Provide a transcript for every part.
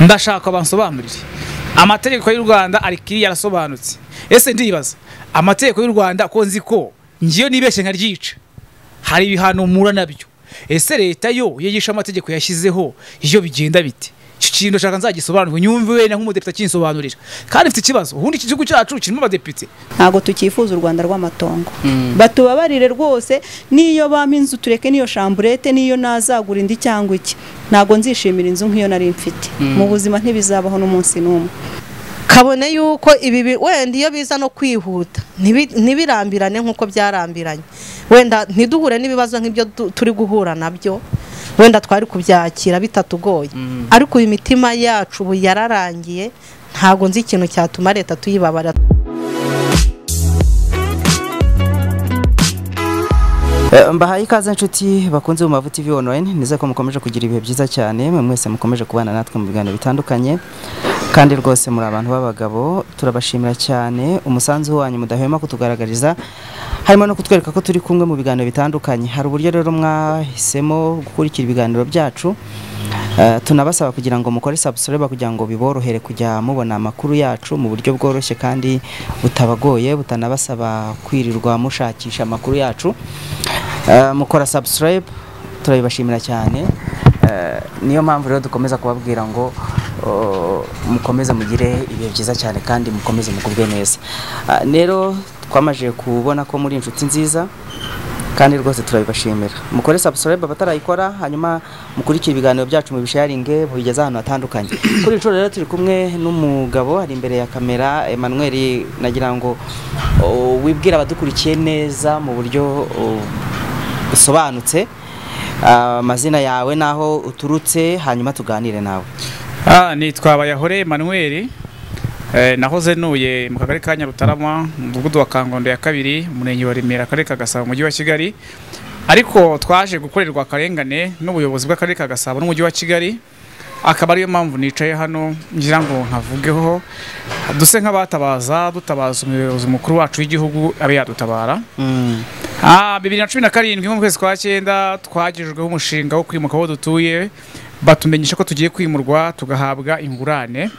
ndashaka bansobanurire amategeko y'u rwanda ari kiriya arasobanutse ese ndibaza amategeko y'u rwanda ko nzi ko ngiyo nibeshye nkaryica hari ibihano mura nabyo ese leta yo yigisha amategeko yashyizeho iyo bigenda bite iki kintu nshaka nzagisobanurwe nyumve wenda nk'umudepite akinsobanurira kandi mfite ikibazo ubundi iki gihugu cyacu kirimo abadepite ntabwo tukifuza u rwanda rw'amatongo batubabarire rwose niyo bampa inzu tureke n'iyo shamburete niyo nazagura indi cyangwa iki ntabwo nzishimira inzu nk'iyo nari mfite mu buzima ntibizabaho n'umunsi n'umwe kabone yuko ibi wenda iyo biza no kwihuta ntibirambirane nk'uko byarambiranye wenda ntiduhure n'ibibazo nk'ibyo turi guhura nabyo wenda twari kubyakira bitatugoye ariko uyu mitima yacu ubu yararangiye ntabwo nzi ikintu cyatuma leta tuyibabara mbahaye ikaze inshuti bakunze mu mavuta ivi onurayini nizere ko mukomeje kugira ibihe byiza cyane mwe mwese mukomeje kubana natwe mu biganiro bitandukanye kandi rwose muri abantu b'abagabo turabashimira cyane umusanzu wanyu mudahwema kutugaragariza harimo no kutwereka ko turi kumwe mu biganiro bitandukanye hari uburyo rero mwahisemo gukurikira ibiganiro byacu tunabasaba kugira ngo mukore sabusoreba kugira ngo biborohere kujya mubona amakuru yacu mu buryo bworoshye kandi butabagoye butanabasaba kwirirwa mushakisha amakuru yacu mukora sabusoreba turabibashimira cyane niyo mpamvu rero dukomeza kubabwira ngo mukomeze mugire ibihe byiza cyane kandi mukomeze mugubwe neza rero twamaze kubona ko muri inshuti nziza kandi rwose turabibashimira mukore sabusoreba abatarayikora hanyuma mukurikire ibiganiro byacu mu bisharinge mubigeze ahantu hatandukanye kuri inshuro rero turi kumwe n'umugabo ari imbere ya kamera Emmanuel nagira ngo wibwire abadukurikiye neza mu buryo busobanutse amazina yawe n'aho uturutse hanyuma tuganire nawe nitwa bayahore manweri nahoze nuye mu kagari ka nyarutarama mu mudugudu wa kangondo ya kabiri umurenge wa remera akarere ka gasabo umujyi wa kigali ariko twaje gukorerwa akarengane n'ubuyobozi bw'akarere ka gasabo n'umujyi wa kigali akaba ariyo mpamvu nicaye hano ngira ngo nkavugeho duse nk'abatabaza dutabaza umuyobozi mukuru wacu w'igihugu abe yadutabara bibiri na cumi na karindwi mu kwezi kwa cyenda twagejejweho umushinga wo kwimuka aho dutuye batumenyesha ko tugiye kwimurwa tugahabwa ingurane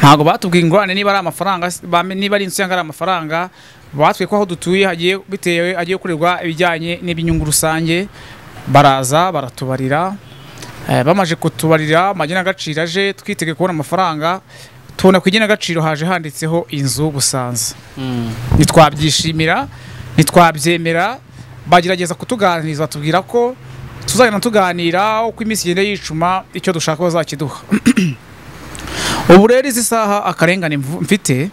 ntabwo batubwiye ingurane niba ari amafaranga niba ari inzu cyangwa ari amafaranga batwikwa aho dutuye hagiye bitewe agiye gukorerwa ibijyanye n'iby'inyungu rusange baraza baratubarira bamaze kutubarira amagenagaciro aje twitege kubona amafaranga tubona ku igenagaciro haje handitseho inzu busanza ntitwabyishimira ntitwabyemera bagerageza kutuganiriza batubwira ko tuzajya tuganira uko iminsi igenda yicuma icyo dushaka bazakiduha ubu rero izi saha akarengane mfite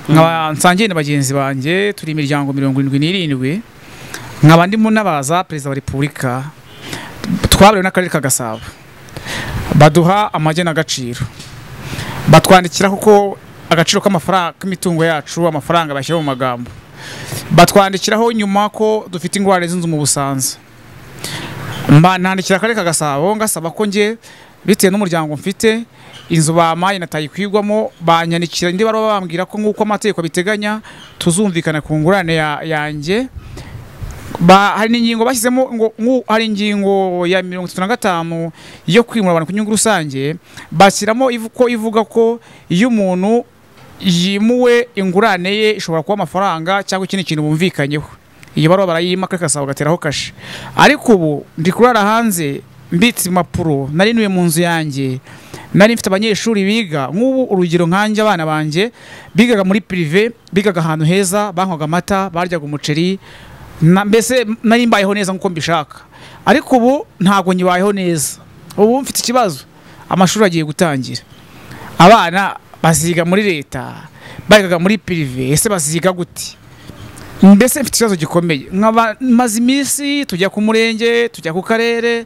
nkaba nsangiye na bagenzi banjye turi imiryango mirongo irindwi n'irindwi nkaba ndimo n'abaza perezida wa repubulika twaberewe n'akarere ka gasabo baduha amagenagaciro batwandikira kuko agaciro k'amafaranga k'imitungo yacu amafaranga bashyira mu magambo batwandikiraho nyuma ko dufite ingwara z'inzu mu busanza nandikira akarere ka gasabo ngasaba ko nge bitewe n'umuryango mfite inzu bamaye na tayikwigwamo banyandikira indi baraba bambwira ko nk'uko amategeko abiteganya tuzumvikana ku ngurane yanjye hari ingingo bashyizemo ngo hari ingingo ya mirongo itatu na gatanu yo kwimura abantu ku nyungu rusange bashyiramo ko ivuga ko iyo umuntu yimuwe ingurane ye ishobora kuba amafaranga cyangwa ikindi kintu bumvikanyeho iyo baruwa barayima kare gasabo gateraho kashe ariko ubu ndi kurara hanze mbitse impapuro nari nuye mu nzu yanjye nari mfite abanyeshuri biga nk'ubu urugero nkanjye abana banjye bigaga muri pirive bigaga ahantu heza banywaga amata baryaga umuceri mbese nari mbayeho neza nk'uko mbishaka ariko ubu ntabwo nyibayeho neza ubu mfite ikibazo amashuri agiye gutangira abana baziga muri leta bigaga muri pirive ese baziga gute mbese mfite ikibazo gikomeye nkaba maze iminsi tujya ku murenge tujya ku karere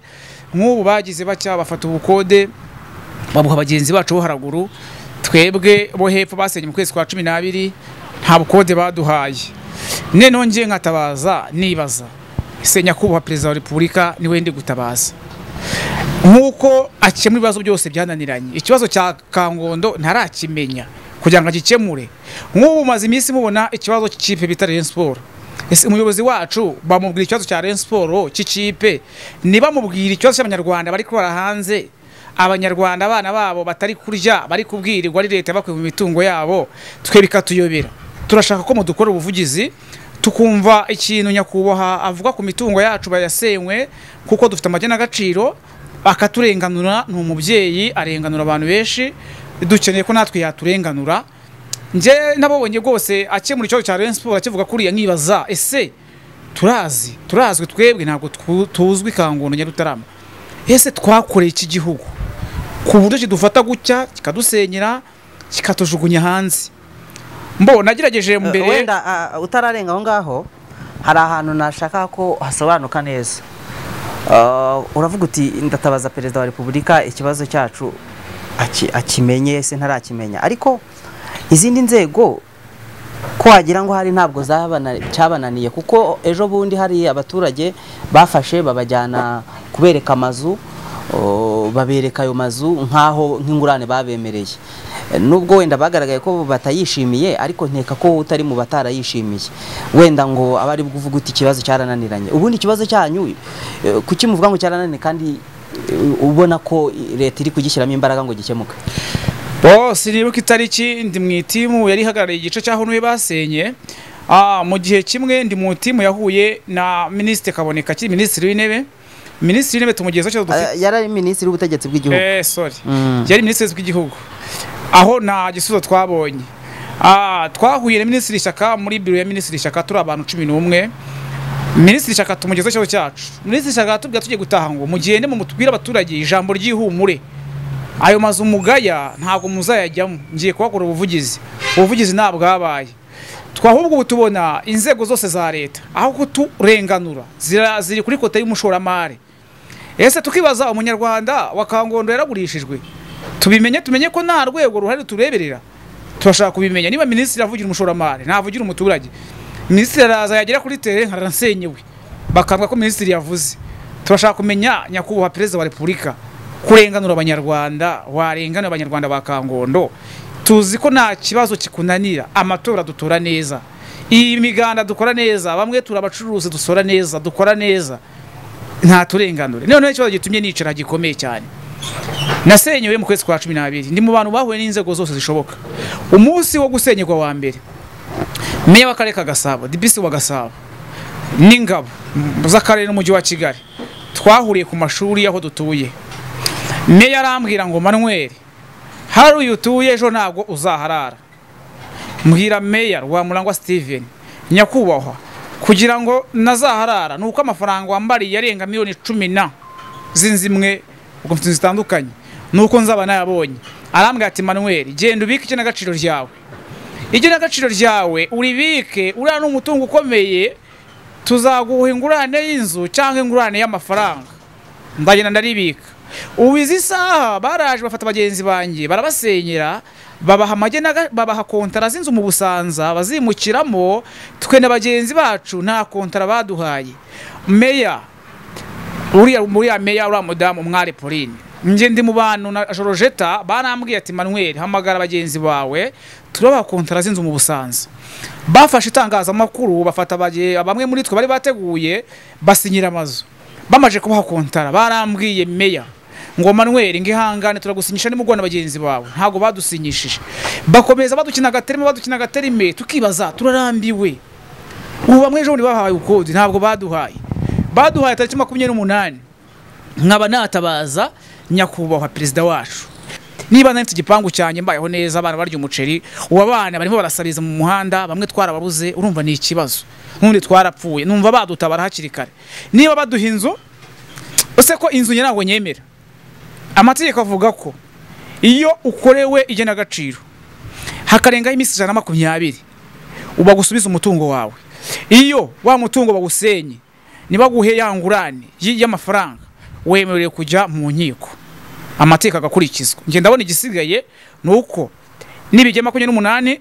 nk'ubu bagize bacya bafata ubukode babuha bagenzi bacu bo haraguru twebwe bo hepfo basenye mu kwezi kwa cumi n'abiri nta bukode baduhaye noneho ngiye nkatabaza nibaza ese nyakubahwa perezida wa repubulika niwe ndi gutabaza nk'uko akemura ibibazo byose byananiranye ikibazo cya kangondo ntarakimenya kugira ngo agikemure nk'ubu maze iminsi mubona ikibazo cy'ikipe bita Rayon Sport ese umuyobozi wacu bamubwira ikibazo cya Rayon Sport cy'ikipe ntibamubwire ikibazo cy'abanyarwanda bari kubara hanze abanyarwanda abana babo batari kurya bari kubwirirwa ari leta bakuye mu mitungo yabo twe bikatuyobera turashaka ko mudukora ubuvugizi tukumva ikintu nyakubahwa avuga ku mitungo yacu bayasenywe kuko dufite amagena agaciro akaturenganura ni umubyeyi arenganura abantu benshi dukeneye ko natwe yaturenganura njye nabonye rwose akemura ikibazo cya Rayon Sports akivuga kuriya nkibaza ese turazi turazwi twebwe ntabwo twu- tuzwi kangondo nyarutarama ese twakoreye iki gihugu ku buryo kidufata gutya kikadusenyera kikatujugunya hanze mbo nagerageje mbere mbere wenda ah, utararenga aho ngaho hari ahantu nashaka ko hasobanuka neza Ah, uravuga uti ndatabaza perezida wa repubulika ikibazo cyacu aki- akimenye se ntarakimenya ariko izindi nzego ko wagira ngo hari ntabwo zabana- cyabananiye kuko ejo bundi hari abaturage bafashe babajyana kubereka amazu o, babereka ayo mazu nk'aho nk'ingurane babemereye E, nubwo wenda bagaragaye ko batayishimiye ariko nteka ko utari mu batarayishimiye wenda ngo aba ari kuvuga uti ikibazo cyarananiranye ubundi ikibazo cyanyu e, kuki muvuga ngo cyarananiranye kandi e, ubona ko i- leta iri kugishyiramo imbaraga ngo gikemuke bose nibuka itariki ndi mu itimu yari ihagarariye igice cya Huye basenye Ah, mu gihe kimwe ndi mu itimu yahuye na minisitiri kaboneka akiri minisitiri w'intebe minisitiri w'intebe tumugezeho cyo dufite Eh, yari ari minisitiri w'ubutegetsi bw'igihugu eh sorry Mm. yari minisitiri w'igihugu aho nta gisubizo twabonye Ah, twahuye na minisitiri Shyaka muri biro ya minisitiri Shyaka turi abantu cumi n'umwe minisitiri Shyaka tumugezeho ikibazo cyacu minisitiri Shyaka atubwira tugiye gutaha ngo mugende mutubwire abaturage ijambo ry'ihumure ayo mazu mugaya ntabwo muzayajyamo ngiye kuhakora ubuvugizi ubuvugizi ntabwabaye twahubwo ubu tubona inzego zose za leta aho kuturenganura zira- ziri kuri kota y'umushoramari ese tukibaza umunyarwanda wa kangondo yaragurishijwe tubimenye tumenye ko nta rwego ruhari tureberera turashaka kubimenya niba minisitiri avugira umushoramari ntavugira umuturage minisitiri araza yagera kuri tere nkaransenyewe bakavuga ko minisitiri yavuze turashaka kumenya nyakubahwa perezida wa repubulika kurenganura abanyarwanda warenganura abanyarwanda ba kangondo tuzi ko nta kibazo kikunanira amatora dutora neza iyi miganda dukora neza bamwe turi abacuruzi dusora neza dukora neza nta turenganure noneho ikibazo gitumye nicara gikomeye cyane nasenyewe mu kwezi kwa cumi n'abiri ndi mu bantu bahuye n'inzego zose zishoboka umunsi wo gusenyerwa wa mbere meya w'akarere ka gasabo dipisi wa gasabo n'ingabo z'akarere n'umujyi wa kigali twahuriye ku mashuri aho dutuye meya arambwira ngo manuel hari uyu utuye ejo ntabwo uzaharara mbwira meya rwamurangwa steven nyakubahwa kugira ngo nazaharara ni uko amafaranga wambariye arenga miliyoni cumi na z'inzimwe ubwo mfite inzu zitandukanye ni uko nzaba nayabonye arambwira ati manuel genda ubike igenagaciro ryawe igenagaciro ryawe uribike uriya ni umutungo ukomeye tuzaguha ingurane y'inzu cyangwa ingurane y'amafaranga ndagenda ndaribika ubu izi saha baraje bafata bagenzi banjye barabasenyera babaha amagenaga babaha kontara z'inzu mu busanza bazimukiramo twe na bagenzi bacu nta kontara baduhaye meya uriya uriya meya uriya mudamu mwari Pauline njye ndi mu bantu na Jorojeta barambwiye ati Manuel hamagara bagenzi bawe turabaha kontara z'inzu mu Busanza bafashe itangazamakuru bafata bage- bamwe muri twe bari bateguye basinyira amazu bamaje kubaha kontara barambwiye meya ngo Manuel ngihangane turagusinyisha nimugwa na bagenzi bawe ntago badusinyishije bakomeza badukina agaterime badukina agaterime tukibaza turarambiwe ubu bamwe ejo bundi bahawe ubukode ntabwo baduhaye baduhaye tariki makumyabiri n'umunani nkaba natabaza nyakubahwa perezida wacu niba nari mfite igipangu cyanjye mbayeho neza abana barya umuceri ubu abana barimo barasabiriza mu muhanda bamwe twarababuze urumva ni ikibazo n'undi twarapfuye numva badutabara hakiri kare niba baduha inzu ese ko inzu njye ntabwo nyemera amategeko avuga ko iyo ukorewe igenagaciro hakarengaho iminsi ijana na makumyabiri bagusubiza umutungo wawe iyo wa mutungo bawusenye nibaguhe ya ngurane y- y'amafaranga wemerewe kujya mu nkiko amategeko agakurikizwa njye ndabona igisigaye ni uko nibigera makumyabiri n'umunani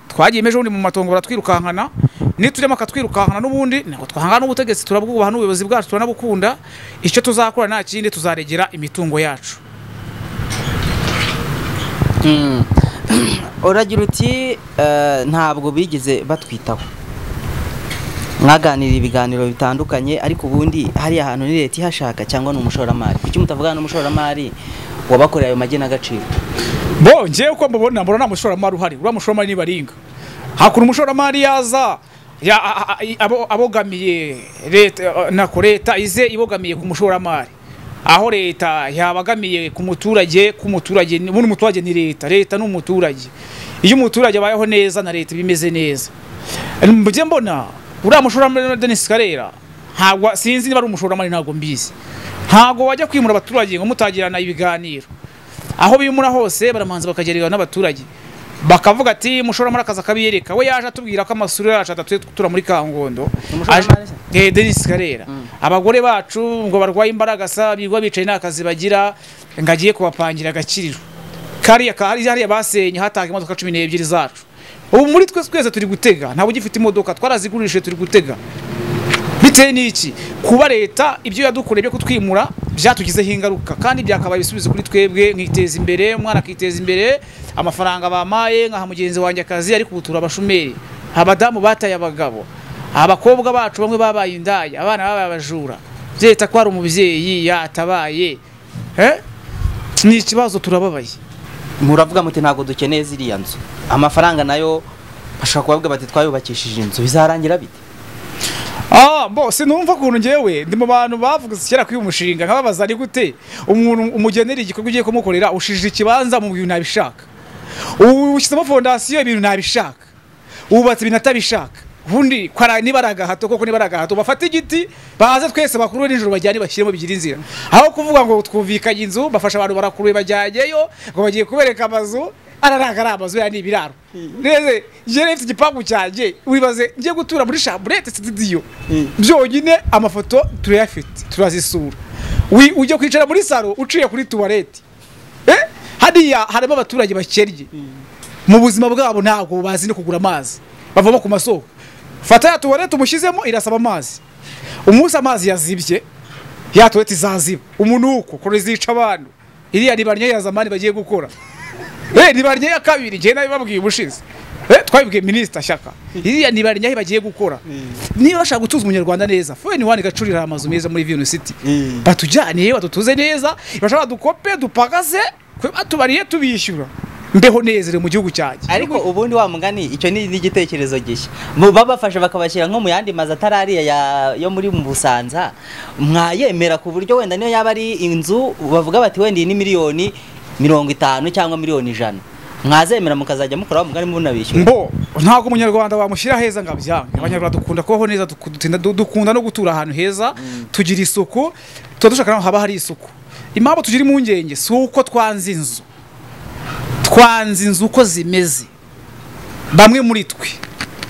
twagiye ejo bundi mu matongo baratwirukankana nitujya akatwirukankana n'ubundi ntabwo twahangana n'ubutegetsi turabwubaha n'ubuyobozi bwacu turanabukunda icyo tuzakora nta kindi tuzaregera imitungo yacu uragira uti eh, ntabwo bigeze batwitaho mwaganira ibiganiro bitandukanye ariko ubundi hariya hantu ni leta ihashaka cyangwa ni umushoramari kuki mutavuga n'umushoramari wabakoreye ayo magenagaciro bo njyewe uko mubona mbona nta mushoramari uhari uriya mushoramari ni baringa hakuntu umushoramari yaza ya- a- a- a- abo- abogamiye leta nako leta ize ibogamiye ku mushoramari aho leta yabagamiye ku muturage ku muturage ni- buno umuturage ni leta leta ni umuturage iyo umuturage abayeho neza na leta bimeze neza mujye mbona uriya mushoramari wa Denis Karera ntabwo sinzi niba ari umushoramari ntabwo mbizi ntabwo wajya kwimura abaturage ngo mutagirana ibiganiro aho bimura hose baramanza bakagererwa n'abaturage bakavuga ati mushoramari akaza akabiyereka we yaje atubwira ko amasura yacu atatu tura muri kangondo Umushoramari se? Eh, Denis Karera abagore bacu ngo barwaye imbaraga sa bigwa bicaye nta kazi bagira ngo agiye kubapangira agakiriro kariya ka hariya hariya basenye hatanga imodoka cumi n'ebyiri zacu ubu muri twe twese turi gutega ntabwo ugifite imodoka twarazigurishije turi gutega bitewe n'iki kuba leta ibyo yadukoreye byo kutwimura byatugizeho ingaruka kandi byakabaye ibisubizo kuri twebwe nkiteza imbere umwana akiteza imbere amafaranga bamaye nkaha mugenzi wanjye akazi ariko ubu turi abashomeri abadamu bataye abagabo abakobwa bacu bamwe babaye indaya abana babaye abajura leta ko hari umubyeyi yatabaye Eh? ni ikibazo turababaye muravuga muti ntabwo dukeneye ziriya nzu amafaranga nayo bashobora kubavuga bati twayubakishije inzu bizarangira bite Ah, bo sinumva ukuntu njyewe ndi mu bantu bavuze kera kuri uyu mushinga nkababaza ari gute umuntu umugenera igikorwa ugiye kumukorera ushije ikibanza mu bintu ntabishaka ubu ushyizemo fondasiyo ibintu ntabishaka wubatse ibintu atabishaka ubundi kwara niba ari agahato koko niba ari agahato bafate igiti baze twese bakurure nijoro bajyane bashyiremo bigira inzira aho kuvuga ngo twumvikanye inzu bafasha abantu barakuruye bajyayeyo ngo bagiye kubereka amazu araranga ari amazu ya ni ibiraro rero njyewe mfite igipangu cyanjye wibaze ngiye gutura muri shamburete sitidiyo byonyine amafoto turayafite turazisura Wi- ujya kwicara muri saro uciye kuri tuwarete Eh? hariya harimo abaturage bakennye mu buzima bwabo ntabwo bazi no kugura amazi bavoma ku masoko fata ya tuwarete umushyizemo irasaba amazi umunsi amazi yazibye ya tuwarete izaziba umunuko kure zica abantu iriya ni barya ya zamani bagiye gukora Eh, ni barya ya kabiri njyewe nabibabwiye ubushize Eh, twabibwiye minisita shyaka iriya ni barya ye bagiye gukora niba bashaka gutuza umunyarwanda neza fone wani gacurira amazu meza muri viyuni siti batujyaniye badutuze neza bashaka dukope dupagaze kwe batubariye tubishyura mbeho nezere mu gihugu cyanjye ariko ubundi wa mugani icyo ni n'igitekerezo gishya Mu- babafasha bakabashyira nko mu yandi mazu atari ariya ya- yo muri Busanza mwayemera ku buryo wenda niyo yaba ari inzu bavuga bati wenda iyi ni miliyoni mirongo itanu cyangwa miliyoni ijana mwazemera mukazajya mukora wa mugani mubona bishyura mbo ntabwo umunyarwanda wamushyira heza ngo abyange abanyarwanda dukunda kubaho neza duku- dutinda- du- dukunda no gutura ahantu heza tugira isuku tuba dushaka n'aho haba hari isuku impamvu tugira impungenge si uko twanze inzu twanze inzu uko zimeze bamwe muri twe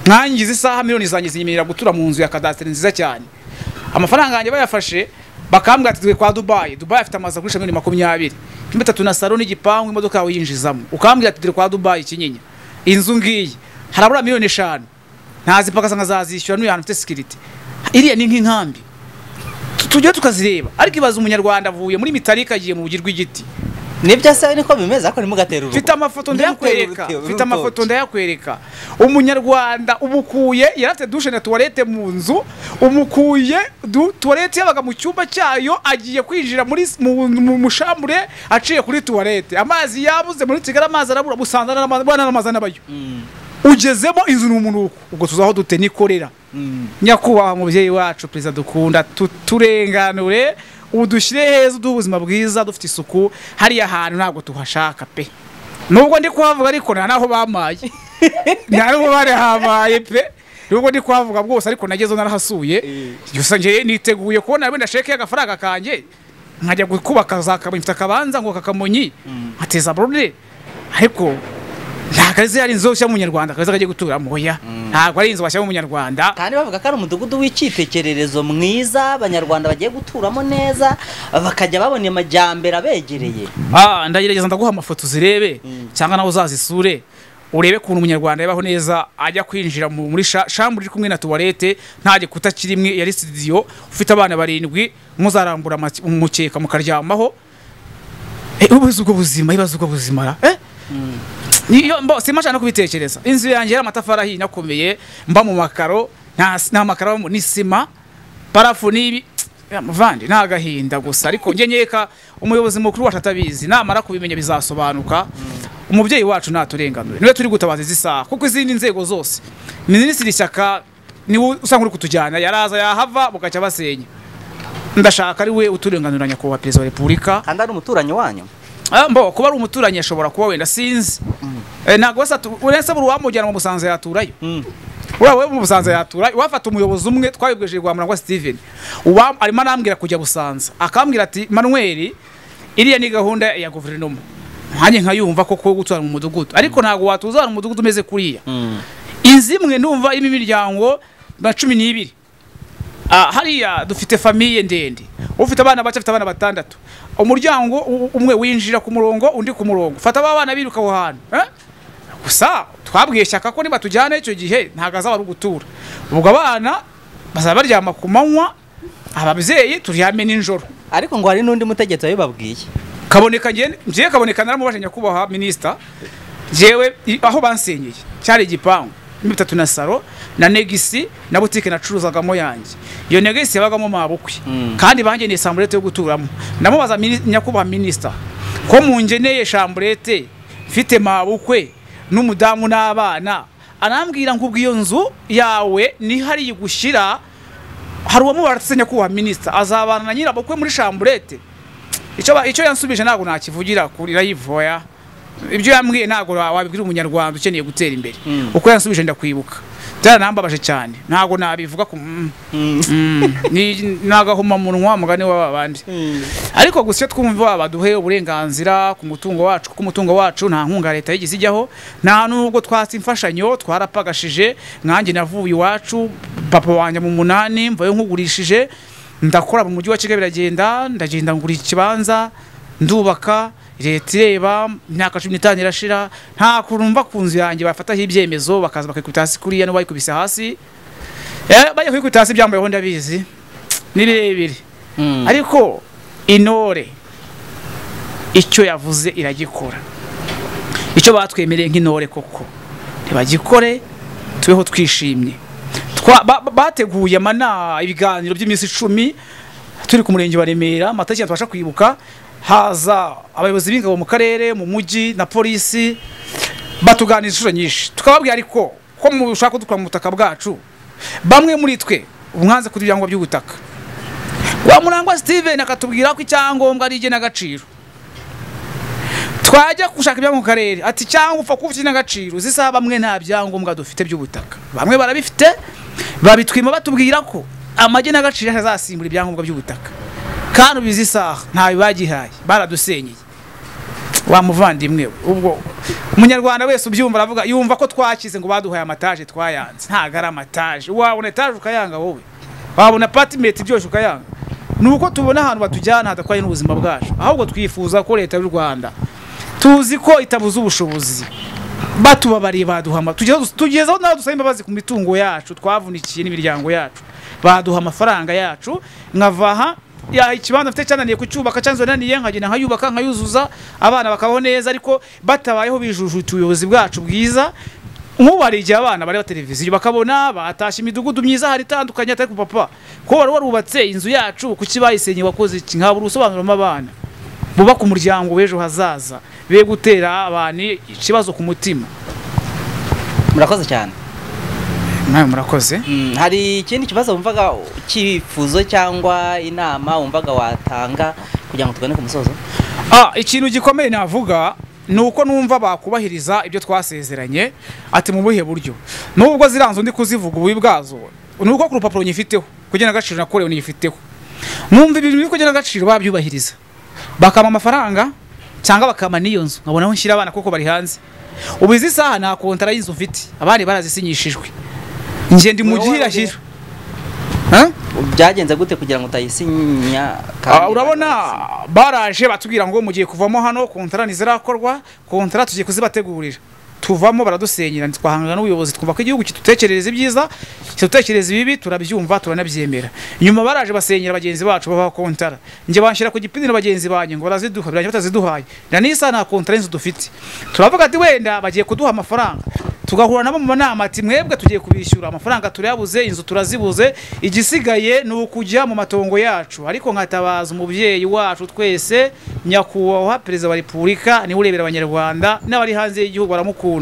mwangiza isaha miliyoni zanjye zinyemerera gutura mu nzu ya kadasiteri nziza cyane amafaranga yanjye bayafashe bakambwira ati twe kwa dubayi dubayi afite amazu agurisha miliyoni makumyabiri mirongo itatu na salo n'igipangu imodoka yawe yinjizamo ukambwira ati turi kwa dubayi kinyinya inzu ngiyi harabura miliyoni eshanu ntazipakasa nkazazishyura n'uyu hantu ufite sikiriti iriya ni nk'inkambi Tu- tujye tukazireba ariko ibaza umunyarwanda avuye muri mitarika agiye mu bugi rw'igiti nibyo se niko bimeze ariko ntimugatera urugo mfite amafoto ndayakwereka Ntimutere urute- mfite amafoto urutoki. ndayakwereka umunyarwanda umukuye yari afite dushe na tuwarete mu nzu umukuye du- tuwarete yabaga mu cyumba cyayo agiye kwinjira muri s- mu- mu mushamure aciye kuri tuwarete amazi yabuze muri kigali amazi arabura busanza n'ama- bwana n'amazi anabayo ugezemo inzu ni umunuko ubwo tuzaho dute nikorera nyakubahwa mubyeyi wacu perezida dukunda tu- turenganure udushyire heza uduhe ubuzima bwiza dufite isuku hariya hantu ntabwo tuhashaka pe nubwo ndi kuhavuga ariko nta naho bamaye nta n'ubu barahamaye pe nubwo ndi kuhavuga bwose ariko nagezeho narahasuye gusa njyewe niteguye kubona wenda sheke agafaranga kanjye nkajya kubaka za kamonyi mfite akabanza ngo kakamonyi nkateza borone ariko ntabwo ari ziriya inzu zo mu munyarwanda akaza akajya guturamo oya ntabwo ari inzu washyiramo umunyarwanda kandi bavuga ko ari umudugudu w'icyitegererezo mwiza abanyarwanda bagiye guturamo neza bakajya babona amajyambere abegereye Ah, ndagerageza ndaguha amafoto uzirebe cyangwa nawe uzazisure urebe ukuntu umunyarwanda yabaho neza ajya kwinjira mu- muri sha- shambure iri kumwe na tuwarete nta gikuta kirimwe yari sitidiyo ufite abana barindwi muzarambura amake- umukeka mukaryamaho Eh, ibaze ubwo buzima ibaze ubwo buzima ra Eh? niyo mbo simba no kubitekereza inzu yanjye y'amatafari ahiye inakomeye mba mu makaro nta nta makaro abamo, ni sima parafu n'ibi Ya, muvandi nta gahinda gusa ariko njye nkeka umuyobozi mukuru wacu atabizi namara kubimenya bizasobanuka umubyeyi wacu ntaturenganure niwe turi gutabaza izi saha kuko izindi nzego zose minisitiri ishyaka niwe usa nk'uri kutujyana yaraza yahava mugacya basenya ndashaka ari we uturenganura nyakubahwa perezida wa repubulika kandi ari umuturanyi wanyu Ah, mbo kuba ari umuturanyi ashobora kuba wenda sinzi Eh, ntabwo wese atu- uretse buri uwamujyana mu busanza yaturayo uriya we mu busanza yatura wafata umuyobozi umwe twabibwije rwa murangwa steven uwa arimo anambwira kujya busanza akambwira ati manuel iriya ni gahunda ya guverinoma nkanjye nkayumva ko ko gutura mu mudugudu ariko ntabwo watuza ahantu mu mudugudu umeze kuriya inzu imwe numva irimo imiryango nka cumi n'ibiri Ah, hariya dufite famiye ndende ufite abana bake afite abana batandatu umuryango u- umwe winjira ku murongo undi ku murongo fata ba bana biruka aho hantu eh? gusa twabwiye shyaka ko niba tujyana icyo gihe ntabwo azaba ari ugutura ubwo abana bazaba baryama ku manywa ababyeyi turyame nijoro ariko ngo hari n'undi mutegetsi wabibabwiye kaboneka njye njyewe kaboneka naramubajije nyakubahwa minisita njyewe i- aho bansenyeye cyari igipangu mirongo itatu na saro na negisi na butike nacuruzagamo yanjye iyo negisi yabagamo mabukwe kandi bangeneye samburete yo guturamo ndamubaza mini- nyakubahwa minisita ko mungeneye shamburete mfite mabukwe n'umudamu n'abana anambwira ngo ubwo iyo nzu yawe niho ari gushyira hari uwamubara atse nyakubahwa minisita azabana na nyirabukwe muri shamburete icyo ba- icyo yansubije ntabwo nakivugira kuri rayivoya ibyo yambwiye ntabwo wa- wabibwira umunyarwanda ukeneye gutera imbere uko yansubije ndakwibuka byaranambabaje cyane ntabwo nabivuga ku mm, mm, ni- ni agahomamunwa mugani w'aba bandi ariko gusa iyo twumva baduhe uburenganzira ku mutungo wacu kuko umutungo wacu nta nkunga ya leta yigeze ijyaho nta nubwo twatse imfashanyo twarapagashije nkanjye navuye iwacu papa wanjye mu munani mvayo nkugurishije ndakora mu mujyi wa kigali biragenda ndagenda ngura ikibanza ndubaka leta ireba imyaka cumi n'itanu irashira nta kuntu mva ku nzu yanjye bafataho ibyemezo bakaza bakikubita hasi kuriya n'ubayikubise hasi Eh, bajya kuyikubita hasi ibyambayeho ndabizi ni birebire ariko intore icyo yavuze iragikora icyo batwemereye nk'intore koko ntibagikore tubeho twishimye Twa- ba- ba- bateguye amana ibiganiro by'iminsi icumi turi ku murenge wa remera amatariki tubasha kwibuka haza abayobozi b'ingabo mu karere mu mujyi na polisi batuganiriza inshuro nyinshi tukababwira ariko ko mushaka kudukura mu butaka bwacu bamwe muri twe umwanze ku byangombwa by'ubutaka wa murangwa steven akatubwira ko icyangombwa ari igenagaciro twajya gushaka ibyangombwa mu karere ati cyangwa upfa kuba ufite agaciro zisa bamwe nta byangombwa dufite by'ubutaka bamwe barabifite babitwima batubwira ko amage n'agaciro azasimbura ibyangombwa by'ubutaka kandi ubizi isaha ntawe bagihaye baradusenyeye wa muvandimwe we, ubwo umunyarwanda wese ubyumva aravuga yumva ko twakize ngo baduhaye amataje twayanze ntago ari amataje wabona etaje ukayanga wowe wabona patimenti byose ukayanga ni uko tubona ahantu batujyana hadatwaye n'ubuzima bwacu ahubwo twifuza ko leta y'u rwanda tuzi ko itabuze ubushobozi batubabariye baduha ama- tugezeho tugezeho naho dusaba imbabazi ku mitungo yacu twavunikiye n'imiryango yacu baduha amafaranga yacu nkava aha ya ikibanza mfite cyananiye kucyubaka cyanzananiye nkagenda nkayubaka nkayuzuza abana bakabaho neza ariko batabayeho bijujuta ubuyobozi bwacu bwiza nk'ubu hari igihe abana bareba televiziyo bakabona batashye imidugudu myiza hari itandukanye atari ku papa ko wari warubatse inzu yacu kuki bayisenye wakoze iki nkabura ubusobanuramo abana bubaka umuryango w'ejo hazaza be gutera abantu ikibazo ku mutima murakoze cyane nawe murakoze Mm, hari ikindi kibazo wumvaga cyifuzo cyangwa inama wumvaga watanga kugira ngo tugane ku musozo Ah, ikintu gikomeye navuga ni uko numva bakubahiriza ibyo twasezeranye ati mu buhe buryo nubwo ziranze undi kuzivuga ububi bwazo ni uko ku rupapuro nyifiteho kugena agaciro nakorewe niyifiteho numva ibintu biri kugena agaciro babyubahiriza bakampa amafaranga cyangwa bakampa n'iyo nzu nkabona aho nshyira abana kuko bari hanze ubu izi saha nta kontara y'inzu mfite abandi barazisinyishijwe njye ndi mu Wowe gihirahiro Huh? byagenze gute kugira ngo utayisinya Ah, urabona baraje batubwira ngo mugiye kuvamo hano kontara ntizirakorwa kontara tugiye kuzibategurira tuvamo baradusenyera twahangana n'ubuyobozi twumva ko igihugu kidutekereza ibyiza kidutekereza ibibi turabyumva turanabyemera nyuma baraje basenyera bagenzi bacu babaha kontara njye banshyira ku gipindi na bagenzi banjye ngo baraziduha birangira bataziduhaye na n'isaha nta kontara y'inzu dufite turavuga ati wenda bagiye kuduha amafaranga tugahura nabo mu nama ati mwebwe tugiye kubishyura amafaranga turayabuze inzu turazibuze igisigaye ni ukujya mu matongo yacu ariko nkatabaza umubyeyi wacu twese nyakubahwa perezida wa repubulika niwe urebera abanyarwanda n'abari hanze y'igihugu baramukunda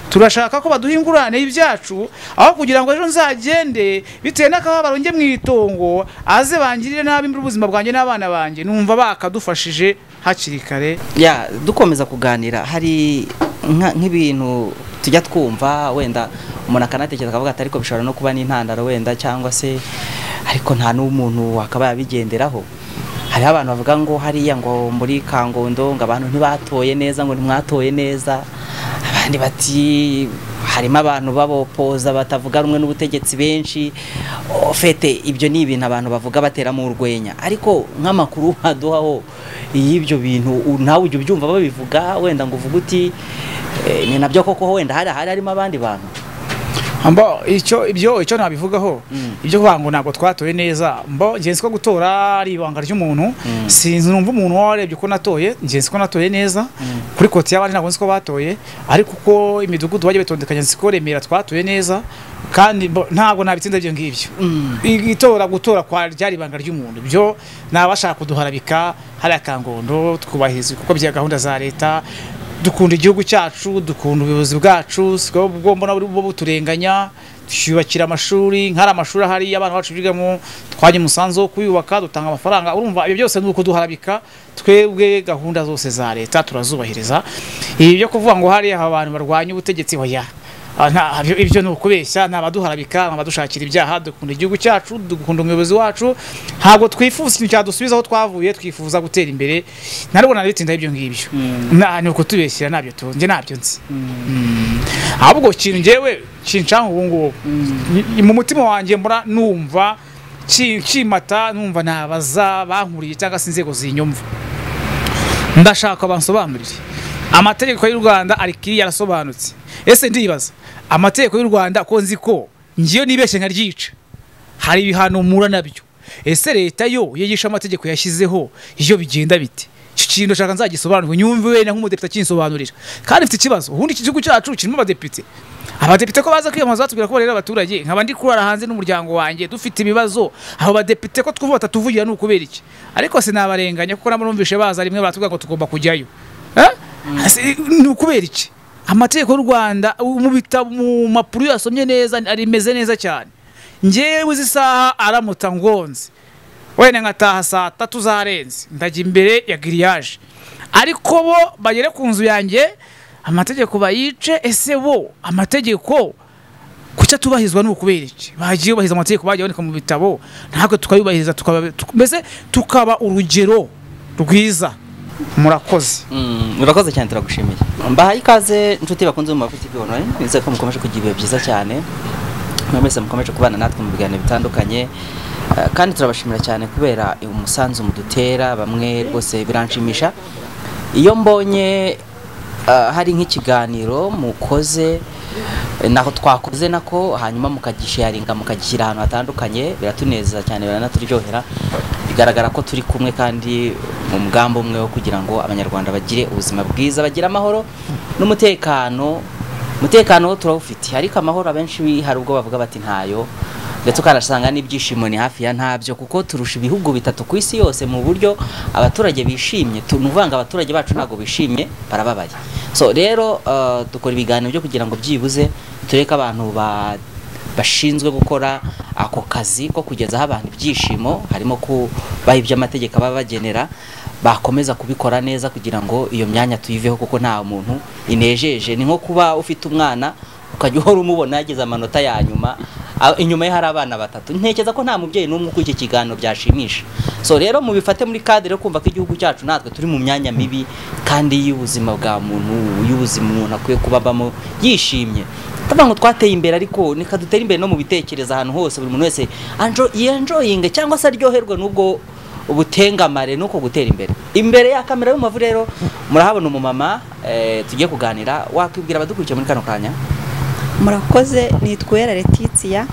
turashaka ko baduha ingurane y'ibyacu aho kugira ngo ejo nzagende bitewe n'akababaro njye mu itongo aze bangirire nabi mbura ubuzima bwanjye n'abana banjye numva bakadufashije hakiri kare ya dukomeza kuganira hari nka- nk'ibintu tujya twumva wenda umuntu akanatekereza akavuga ati ariko bishobora no kuba n'intandaro wenda cyangwa se ariko nta n'umuntu wakaba yabigenderaho hariho abantu bavuga ngo hariya ngo muri kangondo ngo abantu ntibatoye neza ngo ntimwatoye neza abandi bati harimo abantu babopoza batavuga rumwe n'ubutegetsi benshi ofete ibyo ni ibintu abantu bavuga bateramo urwenya ariko nk'amakuru aduhaho y'ibyo bintu u- nawe ujya ubyumva babivuga wenda ngo uvuge uti "Eh, ni nabyo koko wenda hari ahari harimo abandi bantu mbo icyo ibyo icyo nabivugaho Mm. ibyo kuvuga ngo ntabwo twatoye neza mbo ngenzi ko gutora ari ibanga ry'umuntu Mm. sinzi numva umuntu warebye uko natoye ngenzi ko natoye neza Mm. kuri koti y'abandi ntabwo nzi ko batoye ariko uko imidugudu bagiye batondekanya nzi ko remera twatoye neza kandi mbo- ntabwo nabitsinda ibyo ngibyo I- itora gutora kwa ryari ibanga ry'umuntu byo nabashaka kuduharabika hariya kangondo twubahiriza kuko bya gahunda za leta dukunda igihugu cyacu dukunda ubuyobozi bwacu siko bwo mbona buri bwo buturenganya twiyubakira amashuri nk'ari amashuri ahari abana bacu bigamo twajya umusanzu wo kuyubaka dutanga amafaranga urumva ibyo byose ni ukuduharabika twebwe gahunda zose za leta turazubahiriza ibi byo kuvuga ngo hariya abantu barwanya ubutegetsi hoya Ah, nta- ibyo- ibyo ni ukubeshya nta baduharabika nta badushakira ibyaha dukunda igihugu cyacu dukunda umuyobozi wacu ntabwo twifuza ikintu cyadusubiza aho twavuye twifuza gutera imbere ntabwo nabitindaho ibyo ngibyo Nta- ni ukutubeshyira ntabyo tu- njye ntabyo nzi Mm. ahubwo ikintu njyewe kinshanga ubu ngubu Ni- mu mutima wanjye mbura numva ki- kimata numva nabaza bankuriye cyangwa se inzego zinyumva ndashaka bansobanurire amategeko y'u Rwanda ari kiri yarasobanutse ese ndibaza amategeko y'u Rwanda ko nzi ko ngiyo nibeshye nkaryica hari ibihano mura nabyo ese leta yo yigisha amategeko yashyizeho iyo bigenda bite iki kintu nshaka nzagisobanurwe nyumve wenda nk'umudepite akinsobanurira kandi mfite ikibazo ubundi iki gihugu cyacu kirimo abadepite abadepite ko baza kwiyamamaza batubwira ko barera abaturage nkaba ndi kurara hanze n'umuryango wanjye dufite ibibazo abo badepite ko twumva batatuvugira ni ukubera iki ariko sinabarenganya kuko nabo numvishe baza rimwe baratubwira ngo tugomba kujyayo Eh? Se- ni ukubera iki amategeko y'u rwanda mu bitabo mu mapuro iyo yasomye neza arimeze neza cyane ngewe izi saha aramuta ngonze wenda nkataha saa tatu zarenze ndajya imbere ya giriyaje ariko bo bagere ku nzu yanjye amategeko bayice ese bo amategeko kuki atubahizwa ni ukubera iki bagiye bubahiriza amategeko bagiye aboneka mu bitabo natwe tukayubahiriza tukaba- tuk- mbese tukaba urugero rwiza murakoze urakoze cyane turagushimiye mbahaye ikaze inshuti bakunze mu mavuti online nizere ko mukomeje kugira ibihe byiza cyane mwe mwese mukomeje kubana natwe mu biganiro bitandukanye Eh, kandi turabashimira cyane kubera umusanzu mudutera bamwe rwose biranshimisha iyo mbonye eh, hari nk'ikiganiro mukoze eh, naho twakoze nako hanyuma mukagisharinga mukagishyira ahantu hatandukanye biratunezeza cyane biranaturyohera bigaragara ko turi kumwe kandi mu mugambi umwe wo kugira ngo abanyarwanda bagire ubuzima bwiza bagire amahoro n'umutekano umutekano wo turawufite ariko amahoro abenshi bi- hari ubwo bavuga bati ntayo ndetse ukanasanga n'ibyishimo ni hafi ya ntabyo kuko turusha ibihugu bitatu ku isi yose mu buryo abaturage bishimye Tu- ni ukuvuga ngo abaturage bacu ntabwo bishimye barababaye so rero eh, dukora ibiganiro byo kugira ngo byibuze tureke abantu ba bashinzwe gukora ako kazi ko kugezaho abantu ibyishimo harimo kubaha ibyo amategeko aba bagenera bakomeza kubikora neza kugira ngo iyo myanya tuyiveho kuko nta muntu inejeje ni nko kuba ufite umwana ukajya uhora umubona yagize amanota ya nyuma a- inyuma ye hari abana batatu ntekereza ko nta mubyeyi n'umwe uko iki kiganiro byashimisha so rero mubifate muri kadire yo kumva ko igihugu cyacu natwe turi mu myanya mibi kandi y'ubuzima bwa muntu y'ubuzima umuntu akwiye kuba abamo yishimye tuvuga ngo twateye imbere ariko nika dutere imbere no mu bitekerezo ahantu hose buri muntu wese anjo- yenjoyinge cyangwa se aryoherwe n'ubwo ubutengamare n'uko gutera imbere imbere ya kamera y'umumavu rero murahabona umumama eh, tugiye kuganira wakwibwira abadukurikiye muri kano kanya murakoze nitwera letitia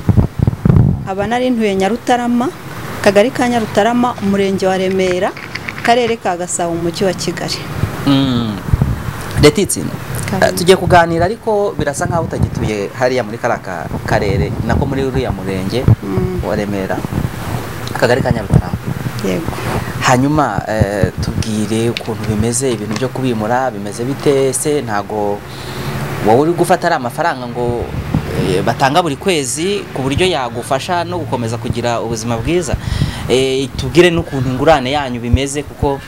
nkaba nari ntuye nyarutarama akagari ka nyarutarama umurenge wa remera akarere ka gasabo umujyi wa kigali mm. Letitsi Eh, tugiye kuganira ariko birasa nkaho utagituye hariya muri kariya ka- karere nako muri uriya murenge wa Remera akagari ka Nyarutarama yego hanyuma eh, tubwire ukuntu bimeze ibintu byo kubimura bimeze bite se ntago wowe uri gufata ari amafaranga ngo eh, batanga buri kwezi ku buryo yagufasha no gukomeza kugira ubuzima bwiza Eh, tubwire n'ukuntu ingurane yanyu bimeze kuko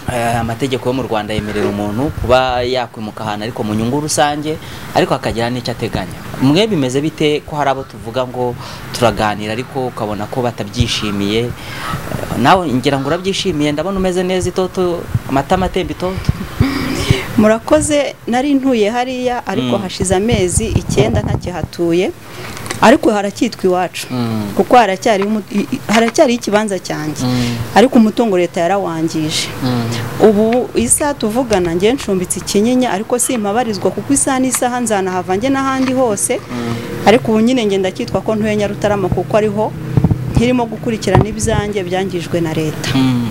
eh, amategeko yo mu Rwanda yemerera umuntu kuba yakwimuka ahantu ariko mu nyungu rusange ariko akagira n'icyo ateganya mwe bimeze bite ko hari abo tuvuga ngo turaganira ariko ukabona ko batabyishimiye Eh, nawe ngira ngo urabyishimiye ndabona umeze neza itoto amatama atemba itoto murakoze nari ntuye hariya ariko Mm. hashize amezi icyenda ntakihatuye ariko haracyitwa iwacu Mm. kuko haracyariho umu- i- i- haracyariho ikibanza cyanjye Mm. ariko umutungo leta yarawangije ubu isaha tuvugana njye ncumbitse ikinyinya ariko simpabarizwa kuko isaha n'isaha nzanahava njye n'ahandi hose ariko ubu nyine njye ndacyitwa ko ntuye nyarutarama kuko ariho nkirimo gukurikirana ibyanjye byangijwe na leta Mm.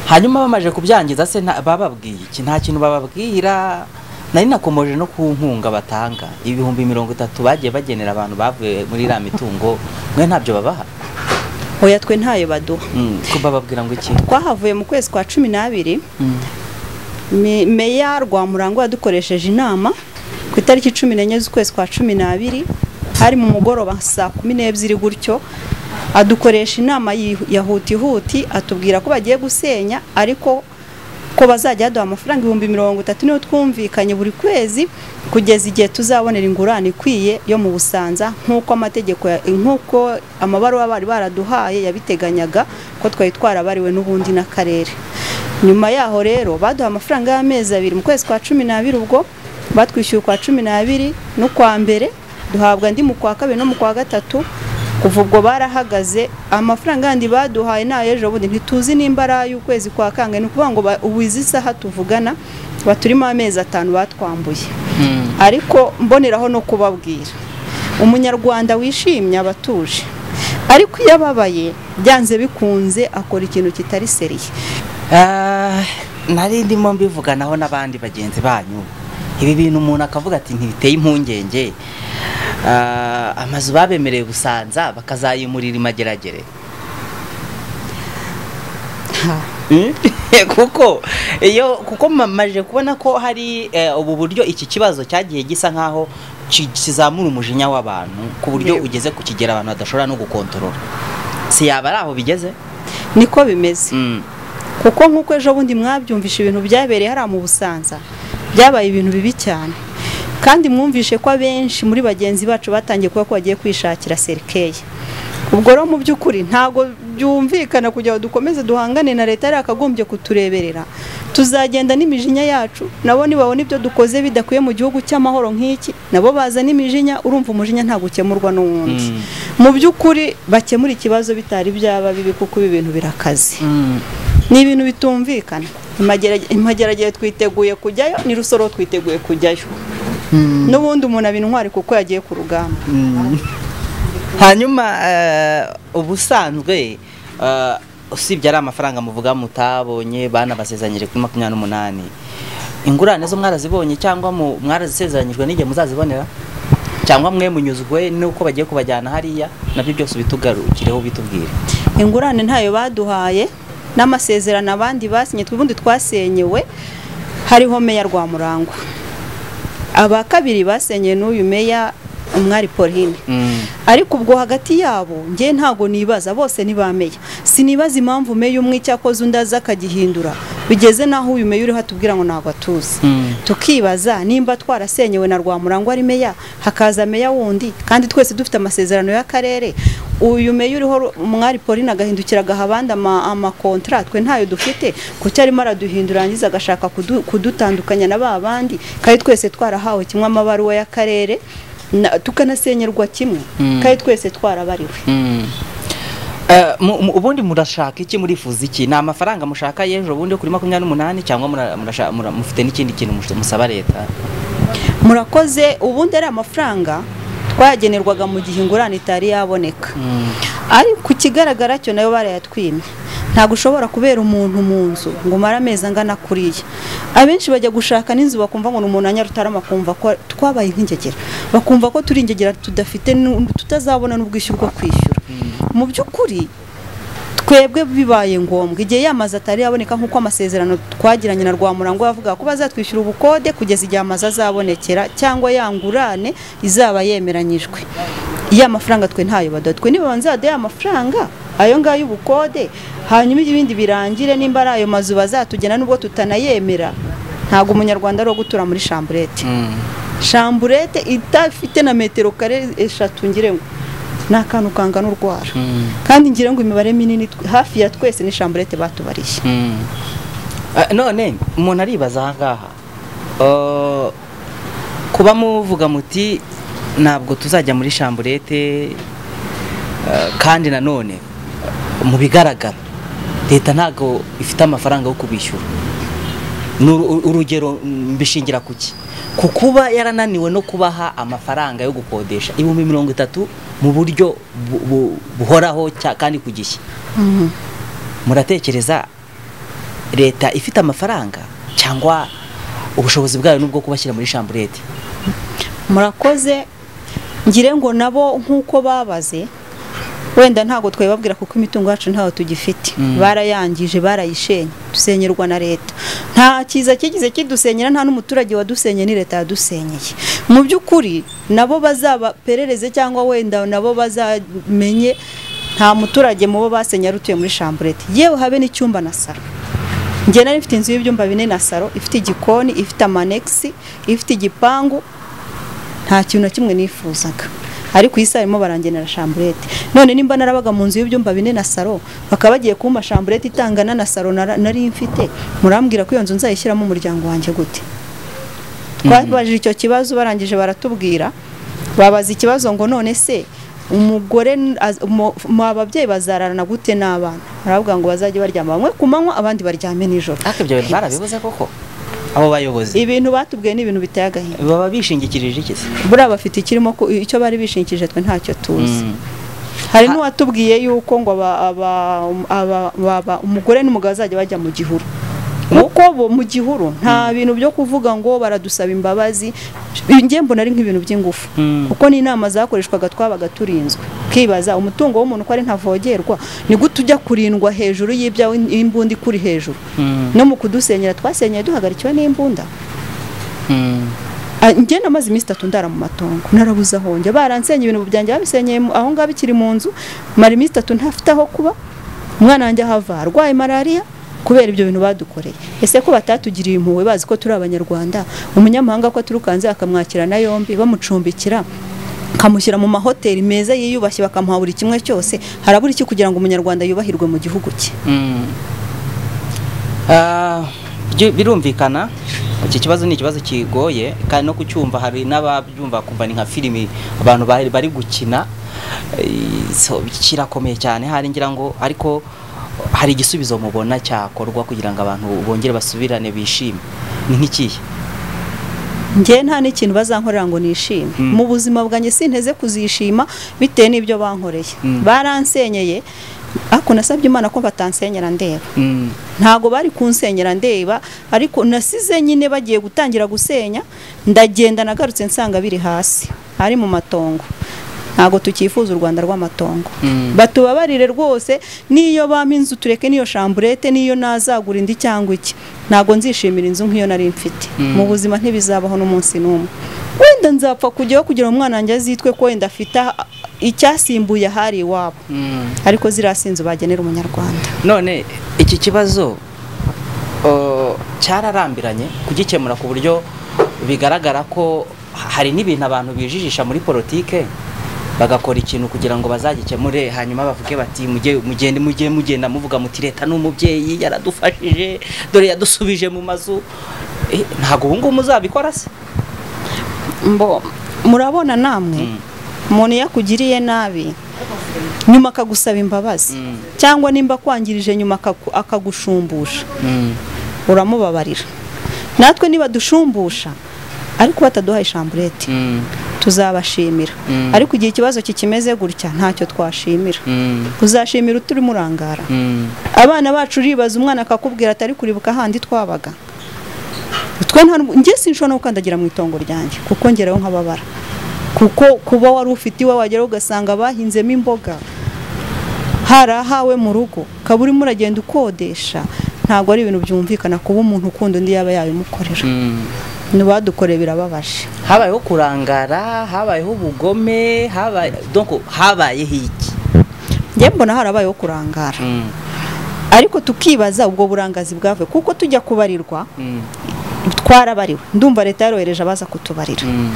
hanyuma bamaze kubyangiza se nta- bababwiye iki nta kintu bababwira nari nakomoje no ku nkunga batanga ibihumbi mirongo itatu bagiye bagenera abantu bavuye muri iriya mitungo mwe ntabyo babaha hoya twe ntayo baduha Mm, ko bababwira ngo iki twahavuye mu kwezi kwa cumi n'abiri Mm. Me- meya rwamurango yadukoresheje inama ku itariki cumi n'enye z'ukwezi kwa cumi n'abiri hari mu mugoroba saa kumi n'ebyiri gutyo adukoresha inama yihu- ya hutihuti atubwira ko bagiye gusenya ariko ko bazajya baduha amafaranga ibihumbi mirongo itatu niyo twumvikanye buri kwezi kugeza igihe tuzabonera ingurane ikwiye yo mu busanza nk'uko amategeko ya- nk'uko amabaruwa bari baraduhaye yabiteganyaga ko twari twarabariwe n'ubundi n'akarere nyuma yaho rero baduha amafaranga y'amezi abiri mu kwezi kwa cumi n'abiri ubwo batwishyuye ukwa cumi n'abiri n'ukwa mbere duhabwa andi mu kwa kabiri no mu kwa gatatu kuva ubwo barahagaze amafaranga yandi baduhaye ni ay'ejo bundi ntituzi nimba ari ay'ukwezi kwa kangahe ni ukuvuga ngo ba- ubu izi saha tuvugana baturimo amezi atanu batwambuye Mm. ariko mboneraho no kubabwira umunyarwanda wishimye aba atuje ariko iyo ababaye byanze bikunze akora ikintu kitari seriye Ah, nari ndimo mbivuganaho n'abandi bagenzi banyu ibi bintu umuntu akavuga ati ntibiteye impungenge Ah, amazu babemereye gusanza bakazayimurira imageragere Mm? kuko iyo kuko mamaje kubona ko hari eh, ubu buryo iki kibazo cyagiye gisa nkaho ki- kizamura umujinya w'abantu ku buryo Yego. ugeze ku kigero abantu badashobora no gukontorora si yaba ari aho bigeze niko bimeze Mm. kuko nk'uko ejo bundi mwabyumvisha ibintu byabereye hariya mu busanza byabaye ibintu bibi cyane kandi mwumvishe ko abenshi muri bagenzi bacu batangiye kuba ko bagiye kwishakira serikeya ubwo rero mu by'ukuri ntabwo byumvikana kugira ngo dukomeze duhangane na leta yari yakagombye kutureberera tuzagenda n'imijinya yacu nabo nibabona ibyo dukoze bidakwiye mu gihugu cy'amahoro nk'iki nabo bazana imijinya urumva umujinya ntabwo ukemurwa n'uwundi Mm. mu by'ukuri bakemura ikibazo bitari byaba bibi kuko ibi bintu birakaze Mm. ni ibintu bitumvikana Imagerage- imageragere twiteguye kujyayo ni rusoro twiteguye kujyayo n'ubundi umuntu aba intwari kuko yagiye ku rugamba hanyuma eh, ubusanzwe eh, usibye ari amafaranga muvuga mutabonye banabasezanyije kuri makumyabiri n'umunani ingurane zo mwarazibonye cyangwa mu- mwarazisezeranyijwe n'igihe muzazibonera cyangwa mwe munyuzwe n'uko bagiye kubajyana hariya nabyo byose ubitugarukireho bitubwire ingurane ntayo baduhaye n'amasezerano abandi basinye ubundi twasenyewe hariho meya rwamurangwa aba kabiri basenyeye n'uyu meya umwari pauline ariko ubwo hagati yabo njye ntago nibaza bose ntibameya sinibaza impamvu meya umwe icyakoze undi aza akagihindura bigeze n'aho uyu meya uriho atubwira ngo ntabwo atuzi tukibaza nimba twarasenyewe na rwamurangwa ari meya hakaza meya wundi kandi twese dufite amasezerano y'akarere uyu meya uriho ru- umwari pauline agahindukira agaha abandi ama- amakontara twe ntayo dufite kuko arimo araduhindura yarangiza agashaka kudu- kudutandukanya na ba bandi kandi twese twarahawe kimwe amabaruwa y'akarere na- tukanasenyerwa kimwe Mm. kandi twese twarabariwe Eh, mu- mu- ubundi murashaka iki murifuza iki ni amafaranga mushaka y'ejo bundi yo kuri makumyabiri n'umunani cyangwa mura- murasha- mura- mufite n'ikindi kintu mus- musaba leta murakoze ubundi ari amafaranga twayagenerwaga mu gihe ingurane itari yaboneka ariko ikigaragara cyo nayo barayatwimye ntabwo ushobora kubera umuntu mu nzu ngo umare amezi angana kuriya abenshi bajya gushaka n'inzu bakumva ngo ni umuntu anyarutarama kumva ko twabaye nk'ingegera bakumva ko turi ingegera tudafite nu- tutazabona n'ubwishyu bwo kwishyura mu by'ukuri twebwe bibaye ngombwa igihe yamaze atari yaboneka nk'uko amasezerano twagiranye na Rwamurango yavuga ko bazatwishyura ubukode kugeza igihe amazu azabonekera cyangwa yangurane izaba yemeranyijwe ya mafaranga twe ntayo baduha twe niba nzade ya mafaranga ayo ngayo ubukode hanyuma ibindi birangire nimba ari ayo mazu bazatugena nubwo tutanayemera ntabwo umunyarwanda ari uwo gutura muri shamburete shamburete idafite na metero kare eshatu ngire ngo ni akantu kangana urwara kandi ngira ngo imibare minini tw- hafi ya twese ni shamburete batubariye Ah, none umuntu aribaza aha ngaha Ah, kuba muvuga muti ntabwo tuzajya muri shamburete ah, kandi nanone ah, mu bigaragara leta ntabwo ifite amafaranga yo kubishyura Ni uru- urugero mbishingira ku ki ku kuba yarananiwe no kubaha amafaranga yo gukodesha ibihumbi mirongo itatu mu buryo bu- bu- buhoraho cya- kandi ku gishya muratekereza leta ifite amafaranga cyangwa ubushobozi bwayo n'ubwo kubashyira muri shamburete murakoze ngire ngo nabo nk'uko babaze wenda ntabwo twabibabwira kuko imitungo yacu ntayo tugifite Mm. barayangije barayishenye dusenyerwa na leta nta cyiza kigize kidusenyera nta n'umuturage wadusenye ni leta yadusenyeye mu by'ukuri nabo bazabaperereze cyangwa wenda nabo bazamenye nta muturage mu bo basenye ari utuye muri shamburete yewe habe n'icyumba na saro njye nari mfite inzu y'ibyumba bine na saro ifite igikoni ifite amanegisi ifite igipangu nta kintu na kimwe nifuzaga ariko iyi saha barimo barangenera shamburete none nimba narabaga mu nzu y'ibyumba bine na saro bakaba bagiye kumpa shamburete itangana na saro nara- nari mfite murambwira ko iyo nzu nzayishyiramo umuryango wanjye gute twabajije icyo kibazo barangije baratubwira babaza ikibazo ngo none se umugore n- az- umu- mu ababyeyi bazararana gute n'abana baravuga ngo bazajye baryama bamwe ku manywa abandi baryame nijoro ariko ibyo bintu barabibuze koko abo bayobozi ibintu batubwiye ni ibintu biteye agahinda baba bishingikirije iki se buriya bafite ikirimo ku- icyo bari bishingikije twe ntacyo tuzi Mm. hari n'uwatubwiye yuko ngo aba- aba- aba- aba- umugore n'umugabo bazajya bajya mu gihuru kuko bo mu gihuru nta bintu byo kuvuga ngo baradusaba imbabazi njye mbona ari nk'ibintu by'ingufu Mm. kuko ni inama zakoreshwaga twabaga turinzwe ukibaza umutungo w'umuntu ko ari ntavogerwa ni gute ujya kurindwa hejuru y'ibyawe imbunda ikuri hejuru no mu kudusenyera twasenyeye duhagarikiwe n'imbunda Ah, njye namaze iminsi itatu ndara mu matongo narabuze aho njya baransenye ibintu byanjye babisenyeye mu- aho ngaho bikiri mu nzu mara iminsi itatu ntafite aho kuba umwana wanjye ahava arwaye malariya kubera ibyo bintu badukoreye ese ko batatugiriye impuhwe bazi ko turi abanyarwanda umunyamahanga ko aturukanze akamwakirana yombi bamucumbikira kamushyira mu mahoteli meza yiyubashye bakamuha buri kimwe cyose harabura iki kugira ngo umunyarwanda yubahirwe mu gihugu cye Ah, byu- birumvikana iki kibazo ni ikibazo kigoye kandi no kucyumva hari n'ababyumva kumva ni nka filimi abantu bari bari gukina Eh, so, kirakomeye cyane hari ngira ngo ariko hari igisubizo mubona cyakorwa kugira ngo abantu bongere basubirane bishime ni nk'ikihe njye nta n'ikintu bazankorera ngo nishime Mm. mu buzima bwanjye sinteze kuzishima bitewe n'ibyo bankoreye Mm. baransenyeye ariko nasabye imana ko batansenyera ndeba Mm. ntago bari kunsenyera ndeba ariko nasize nyine bagiye gutangira gusenya ndagenda nagarutse nsanga biri hasi ari mu matongo ntago tukifuza u rwanda rw'amatongo Mm. batubabarire rwose n'iyo bampa inzu tureke n'iyo shamburete n'iyo nazagura indi cyangwa iki ntago nzishimira inzu nk'iyo nari mfite Mm. mu buzima ntibizabaho n'umunsi n'umwe wenda nzapfa kujyaho kugira ngo umwana wanjye azitwe ko wenda afite ah, icyasimbuye ahari iwabo Mm. ariko ziriya si inzu bagenera umunyarwanda none iki kibazo uh, cyararambiranye kugikemura ku buryo bigaragara ko hari n'ibintu abantu bijijisha muri politike bagakora ikintu kugira ngo bazagikemure hanyuma bavuge bati mujye mugende mujye mugenda muvuga muti leta ni umubyeyi yaradufashije dore yadusubije mu mazu Eh, ntabwo ubu ngubu muzabikora se mbo murabona namwe Mm. umuntu iyo akugiriye nabi nyuma akagusaba imbabazi Mm. cyangwa nimba akwangirije nyuma akaku- akagushumbusha uramubabarira natwe niba dushumbusha ariko bataduha ishamburete tuzabashimira Mm. ariko igihe ikibazo kikimeze gutya ntacyo twashimira uzashimira uturimo urangara abana bacu uribaza umwana akakubwira atari kuribuka handi twabaga twe nta njye sinshobora no gukandagira mu itongo ryanjye kuko ngeraho nk'ababara kuko kuba wari ufite iwe wagera ugasanga bahinzemo imboga harahawe mu rugo ukaba urimo uragenda ukodesha ntabwo ari ibintu byumvikana kuba umuntu ukunda undi yaba yabimukorera ntibadukoreye birababaje habayeho kurangara habayeho ubugome habaye donc habayeho iki njye mbona harabayeho kurangara Mm, ariko tukibaza ubwo burangazi bwavuye kuko tujya kubarirwa mm, twarabariwe ndumva leta yarohereje abaza kutubarira mm.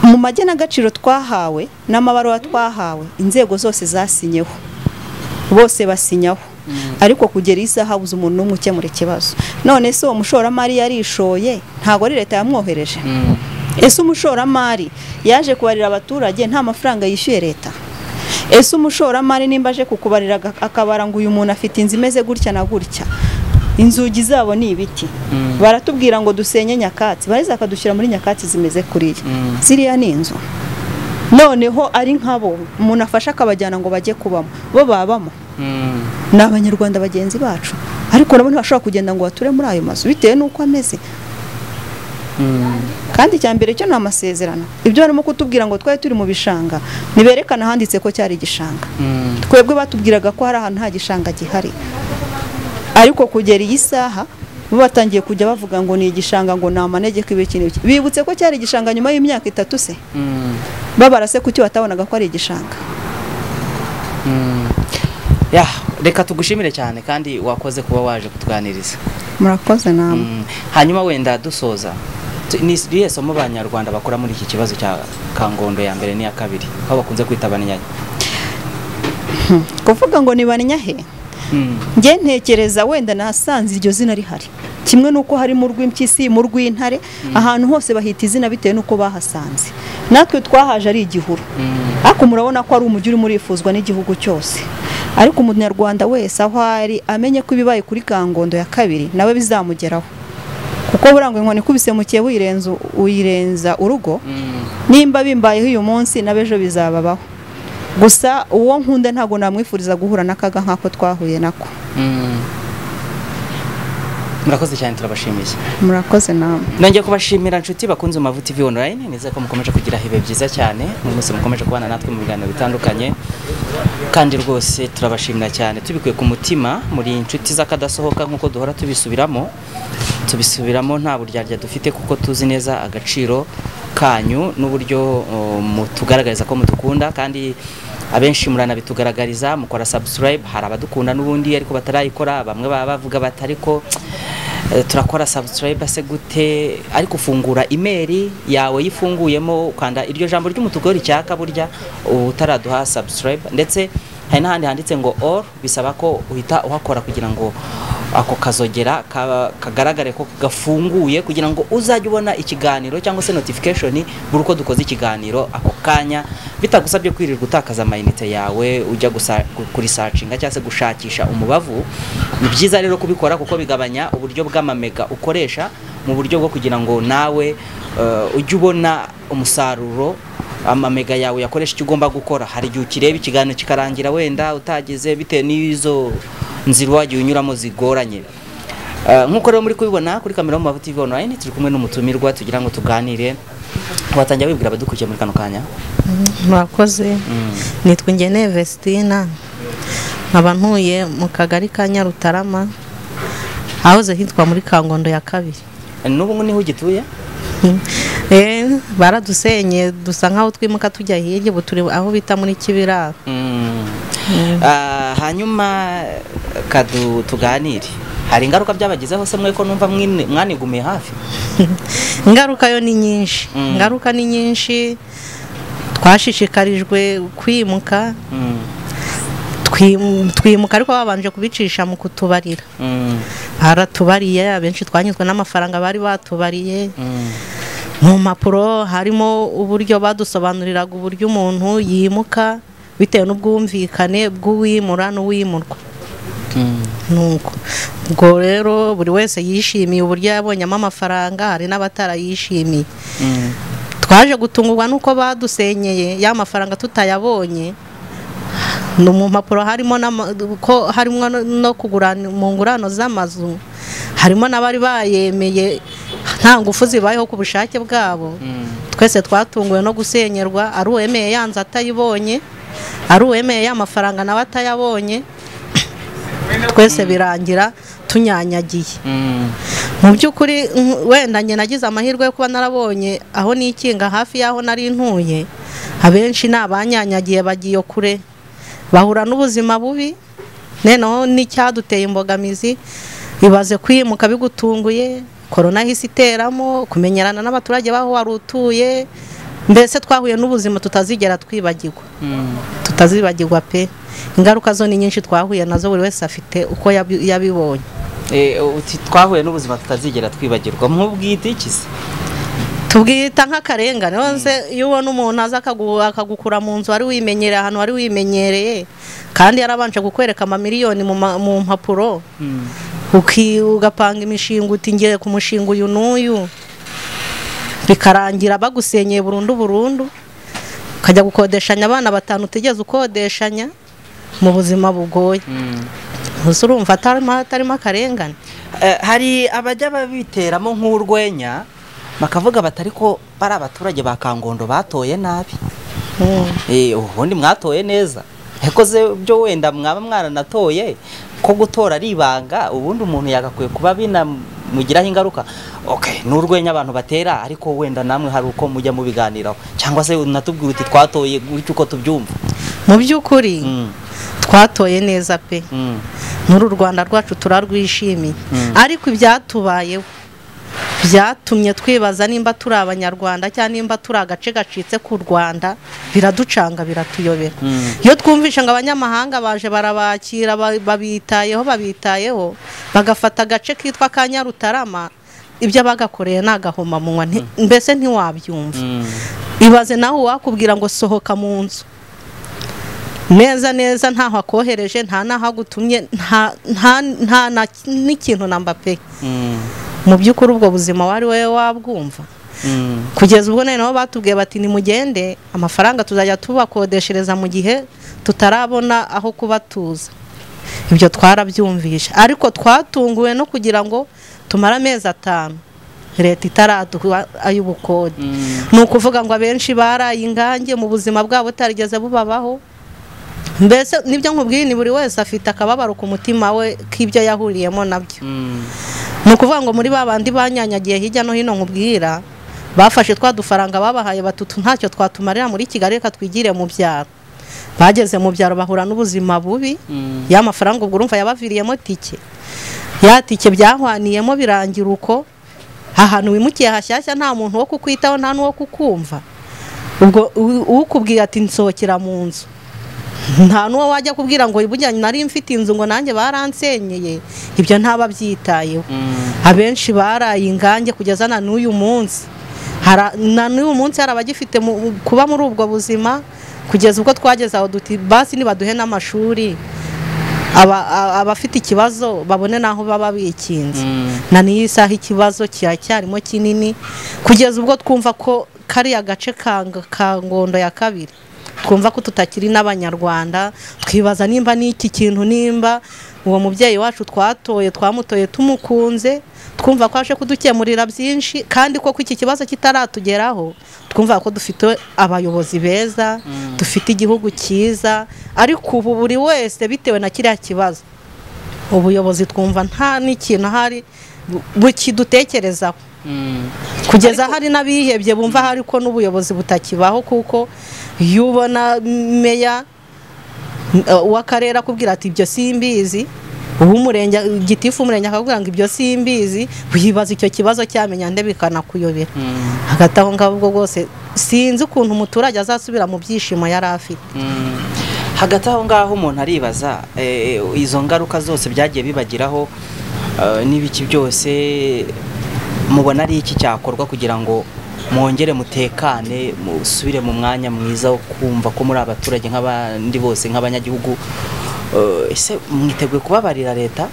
mu magenagaciro twahawe n'amabaruwa twahawe inzego zose zasinyeho bose basinyaho ariko kugera isaha habuze umuntu n'umwe ukemura ikibazo none se uwo mushoramari yarishoye ntabwo ari leta yamwohereje ese umushoramari yaje kubarira abaturage nta mafaranga yishyuye leta ese umushoramari nimba aje kukubarira aga- akabara ngo uyu muntu afite inzu imeze gutya na gutya inzugi zabo ni ibiti baratubwira ngo dusenye nyakatsi bareza bakadushyira muri nyakatsi zimeze kuriya ziriya ni inzu noneho ari nk'abo umuntu afashe akabajyana ngo bajye kubamo bo babamo ni abanyarwanda bagenzi bacu ariko nabo ntibashobora kugenda ngo bature muri ayo mazu bitewe n'uko ameze kandi icya mbere cyo ni amasezerano ibyo barimo kutubwira ngo twari turi mu bishanga ntiberekana ahanditse ko cyari igishanga twebwe batubwiraga ko hari ahantu nta gishanga gihari ariko kugera iyi saha bo batangiye kujya bavuga ngo ni igishanga ngo ni amanegeko ibi kintu iki. bibutse ko cyari igishanga nyuma y'imyaka itatu se babara se kuki batabonaga ko ari igishanga Ya, reka tugushimire cyane kandi wakoze kuba waje kutuganiriza murakoze namwe Mm, hanyuma wenda dusoza tu- ni irihe somo abanyarwanda bakora muri iki kibazo cya kangondo ya mbere n'iya kabiri aho bakunze kwita abanyagihugu kuvuga ngo nibanya he njye ntekereza wenda nasanze iryo zina rihari kimwe n'uko harimo urw'impyisi mu rw'intare ahantu hose bahita izina bitewe n'uko bahasanze natwe twahaje ari igihuru ariko murabona ko ari umujyi urimo urifuzwa n'igihugu cyose ariko umunyarwanda wese aho ari amenye ko ibibaye kuri kangondo ya kabiri nawe bizamugeraho kuko burangwa inkoni ikubise mu kiye uyirenza uyirenza urugo nimba bimbayeho uyu munsi n'abejo bizababaho gusa uwo nkunda ntabwo namwifuriza guhura n'akaga nk'ako twahuye nako murakoze cyane turabashimiye murakoze namwe nongeye kubashimira nshuti bakunze Umavu TV online nizere ko mukomeje kugira ibihe byiza cyane mu munsi mukomeje kubana natwe mu biganiro bitandukanye kandi rwose turabashimira cyane tubikuye ku mutima muri inshuti z'akadasohoka nk'uko duhora tubisubiramo tubisubiramo nta buryarya dufite kuko tuzi neza agaciro kanyu n'uburyo uh, mutugaragariza ko mutukunda kandi abenshi muranabitugaragariza mukora subscribe hari abadukunda n'ubundi ariko batarayikora bamwe baba bavuga bati ariko eh, turakora subscribe se gute ariko ufungura imeri yawe yifunguyemo ukanda iryo jambo ry'umutuku ricyaka burya uba utaraduha subscribe ndetse hari n'ahandi handitse ngo all bisaba ko uhita uhakora kugira ngo ako kazogera ka- kagaragare ko gafunguye kugira ngo uzajye ubona ikiganiro cyangwa se notification buri uko dukoze ikiganiro ako kanya bitagusabye kwirirwa utakaza amayinite yawe ujya gusa- gu- kurisacinga cyangwa se gushakisha umubavu ni byiza rero kubikora kuko bigabanya uburyo bw'amamega ukoresha mu buryo bwo kugira ngo nawe eh, ujye ubona umusaruro amamega yawe yakoresha icyo ugomba gukora hari igihe ukireba ikiganiro kikarangira wenda utageze bitewe n'izo nzira wagiye unyuramo zigoranye Eh, nk'uko rero muri kubibona kuri kamera mu TV online turi kumwe n'umutumirwa tugira ngo tuganire watangira wibwira abadukurikiye muri kano kanya murakoze nitwa ingeneye vestina nkaba ntuye mu kagari ka nyarutarama ahoze hitwa muri kangondo ya kabiri Eh, n'ubu ngo niho ugituye Eh, baradusenye dusa nk'aho twimuka tujya hirya ubu turi aho bita muri kibiraro Mm. Ah, hanyuma kadu tuganire hari ingaruka byabagezeho se mwe ko numva mwine- mwanigumiye hafi ingaruka yo ni nyinshi Mm. ingaruka ni nyinshi twashishikarijwe kwimuka Mm. Twim- twimuka ariko babanje kubicisha mu kutubarira Mm. baratubariye abenshi twanyuzwe n'amafaranga bari batubariye Mm. mu mpapuro harimo uburyo badusobanuriraga uburyo umuntu yimuka bitewe n'ubwumvikane bw'uwimura n'uwimurwa Mm. nuko ubwo rero buri wese yishimiye uburyo yabonyemo amafaranga hari n'abatarayishimiye Mm. twaje gutungurwa n'uko badusenyeye ya mafaranga tutayabonye no mu mpapuro harimo n'ama- ko harimo no- no kugurana mu ngurano z'amazu harimo n'abari bayemeye nta ngufu zibayeho ku bushake bwabo twese twatunguwe no gusenyerwa ari uwemeye yanze atayibonye ari uwemeye ya mafaranga nawe atayabonye twese birangira tunyanyagiye mu by'ukuri nk- wenda njye nagize amahirwe yo kuba narabonye aho nikinga hafi y'aho nari ntuye abenshi ni abanyanyagiye bagiye kure bahura n'ubuzima bubi noneho n'icyaduteye imbogamizi ibaze kwimuka bigutunguye korona ihise iteramo kumenyerana n'abaturage b'aho wari utuye mbese twahuye n'ubuzima tutazigera twibagirwa tutazibagirwa pe ingaruka zo ni nyinshi twahuye nazo buri wese afite uko yabi- yabibonye Eh, uti twahuye n'ubuzima tutazigera twibagirwa nk'ubwite iki se tubwita nk'akarengane nonse iyo ubona umuntu aza akagu- akagukura mu nzu wari wimenyereye ahantu wari wimenyereye kandi yarabanje kukwereka amamiliyoni mu ma- mu mpapuro uki- ugapanga imishinga uti ngiye ku mushinga uyu n'uyu bikarangira bagusenyeye burundu burundu ukajya gukodeshanya abana batanu utigeze ukodeshanya mu buzima bugoye gusa urumva atarimo atarimo akarengane Eh, hari abajya babiteramo nk'urwenya bakavuga bati ariko bari abaturage ba kangondo batoye nabi Mm. Eh, ubundi mwatoye neza yakoze byo wenda mwaba mwaranatoye ko gutora ari ibanga ubundi umuntu yagakwiye kuba binamugiraho ingaruka okay ni urwenya abantu batera ariko wenda namwe hari uko mujya mubiganiraho cyangwa se unatubwira uti twatoye gutyo uko tubyumva mu by'ukuri Mm, twatoye neza pe mm, muri u rwanda rwacu turarwishimiye Mm. ariko ibyatubayeho byatumye twibaza nimba turi abanyarwanda cyangwa nimba turi agace gacitse k'u rwanda biraducanga biratuyobera mm. iyo twumvishe ngo abanyamahanga baje barabakira ba- babitayeho babitayeho bagafata agace kitwa ka nyarutarama ibyo bagakoreye ni agahomamunwa nti- mbese ntiwabyumva mm. ibaze nawe uwakubwira ngo sohoka mu nzu neza neza ntaho akohereje nta n'aho agutumye nta nta- nta na n'ikintu namba pe Mm, mu by'ukuri ubwo buzima wari wowe wabwumva mm, kugeza ubwo noneho batubwiye bati nimugende amafaranga tuzajya tubakodeshereza mu gihe tutarabona aho kuba tuza ibyo twarabyumvishe ariko twatunguwe no kugira ngo tumare amezi atanu leta itaraduha ay'ubukode mm. ni ukuvuga ngo abenshi baraye ingange mu buzima bwabo butarigeze bubabaho mbese nibyo nkubwiye ni buri wese afite akababaro ku mutima we k'ibyo yahuriyemo nabyo Mm. ni ukuvuga ngo muri ba bandi banyanyagiye hirya no hino nkubwira bafashe twa dufaranga babahaye batutu ntacyo twatumarira muri kigali reka twigire mu byaro bageze mu byaro bahura n'ubuzima bubi Mm. ya mafaranga ubwo urumva yabaviriyemo tike ya tike byahwaniyemo birangira uko ahantu wimukiye hashyashya nta muntu wo kukwitaho nta n'uwo kukumva ubwo u- ukubwiye ati nsohokera mu nzu nta n'uwo wajya kubwira ngo burya nari mfite inzu ngo nanjye baransenyeye ibyo ntaba byitayeho abenshi baraye ingange kugeza na n'uyu munsi Hara- na n'uyu munsi hari abagifite mu- kuba muri ubwo buzima kugeza ubwo twageze aho duti basi nibaduhe n'amashuri aba- a- abafite ikibazo babone n'aho baba bikinze na n'iyi saha ikibazo kiracyarimo kinini kugeza ubwo twumva ko kariya gace ka Ng- ka ngondo ya kabiri twumva ko tutakiri n'abanyarwanda twibaza nimba n'iki kintu nimba uwo mubyeyi wacu twatoye twamutoye tumukunze twumva ko aje kudukemurira byinshi kandi ko iki kibazo kitaratugeraho twumva ko dufite abayobozi beza dufite igihugu cyiza ariko ubu buri wese bitewe na kiriya kibazo ubuyobozi twumva nta n'ikintu ahari bu- bukidutekerezaho kugeza hari n'abihebye bumva hari ko n'ubuyobozi butakibaho kuko iyo ubona meya m- eh, w'akarere akubwira ati ibyo simbizi uw'umurenge gitifu umurenge akakubwira ngo ibyo simbizi wibaza icyo kibazo cyamenya nde bikanakuyobera hagati aho ngaho ubwo bwose sinzi ukuntu umuturage azasubira mu byishimo yari afite Mm. hagati aho ngaho umuntu aribaza eh, izo ngaruka zose byagiye bibagiraho eh, n'ibiki byose mubona ari iki cyakorwa kugira ngo mwongere mutekane musubire mu mwanya mwiza wo kumva ko muri abaturage nk'abandi bose nk'abanyagihugu Eh, ese mwiteguye kubabarira leta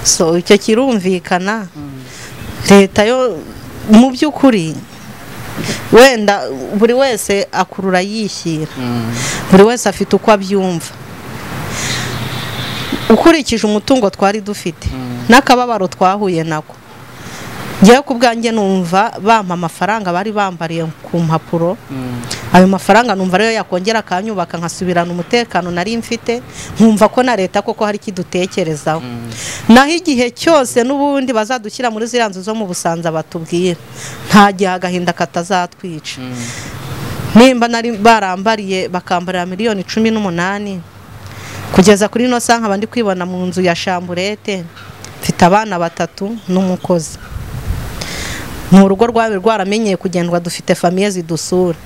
so icyo kirumvikana leta yo mu by'ukuri wenda buri wese akurura yishyira buri wese afite uko abyumva ukurikije umutungo twari dufite n'akababaro twahuye nako ngewe ku bwanjye numva bampa amafaranga bari bambariye ku mpapuro ayo mafaranga numva ariyo yakongera akanyubaka nkasubirana umutekano nari mfite nkumva ko na leta koko hari ikidutekerezaho naho igihe cyose n'ubundi bazadushyira muri ziriya nzu zo mu busanza batubwira nta gihe agahinda katazatwica nimba nari barambariye bakambarira miliyoni cumi n'umunani kugeza kuri ino saha nkaba ndi kwibona mu nzu ya shamburete mfite abana batatu n'umukozi ni urugo rwawe rwaramenyeye kugendwa dufite famiye zidusura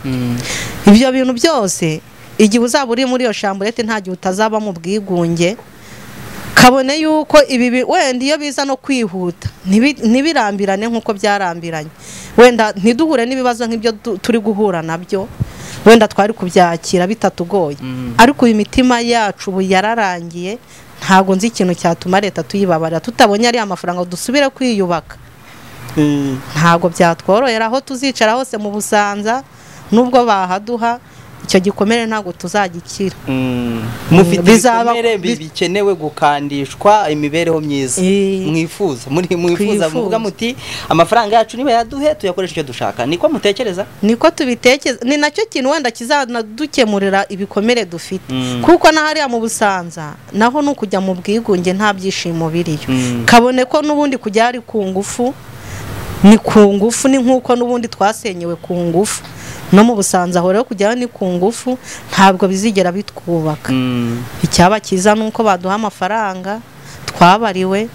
ibyo bintu byose igihe uzaba uri muri iyo shamburete nta gihe utazaba mu bwigunge kabone yuko ibi wenda iyo biza no kwihuta ntibirambirane nk'uko byarambiranye wenda ntiduhure n'ibibazo nk'ibyo turi guhura nabyo wenda twari kubyakira bitatugoye ariko uyu mitima yacu ubu yararangiye ntabwo nzi ikintu cyatuma leta tuyibabarira tutabonye ariya mafaranga dusubire kwiyubaka ntabwo byatworohera aho tuzicara hose mu busanza n'ubwo bahaduha icyo gikomere ntabwo tuzagikira mufite Bizaba- ibikomere bi- bi- bikenewe gukandishwa imibereho myiza Eh. mwifuza muri mwifuza Twifuza. muvuga muti amafaranga yacu niba yaduhe tuyakoresha icyo dushaka niko mutekereza niko tubitekereza ni nacyo kintu wenda kizanadukemurira ibikomere dufite Mm. kuko na hariya mu busanza naho ni ukujya mu bwigunge nta byishimo biriyo Mm. kabone ko n'ubundi kujya ari ku ngufu ni ku ngufu ni nk'uko n'ubundi twasenyewe ku ngufu no mu busanza aho rero kujyayo ni ku ngufu ntabwo bizigera bitwubaka icyaba cyiza ni uko baduha amafaranga twabariwe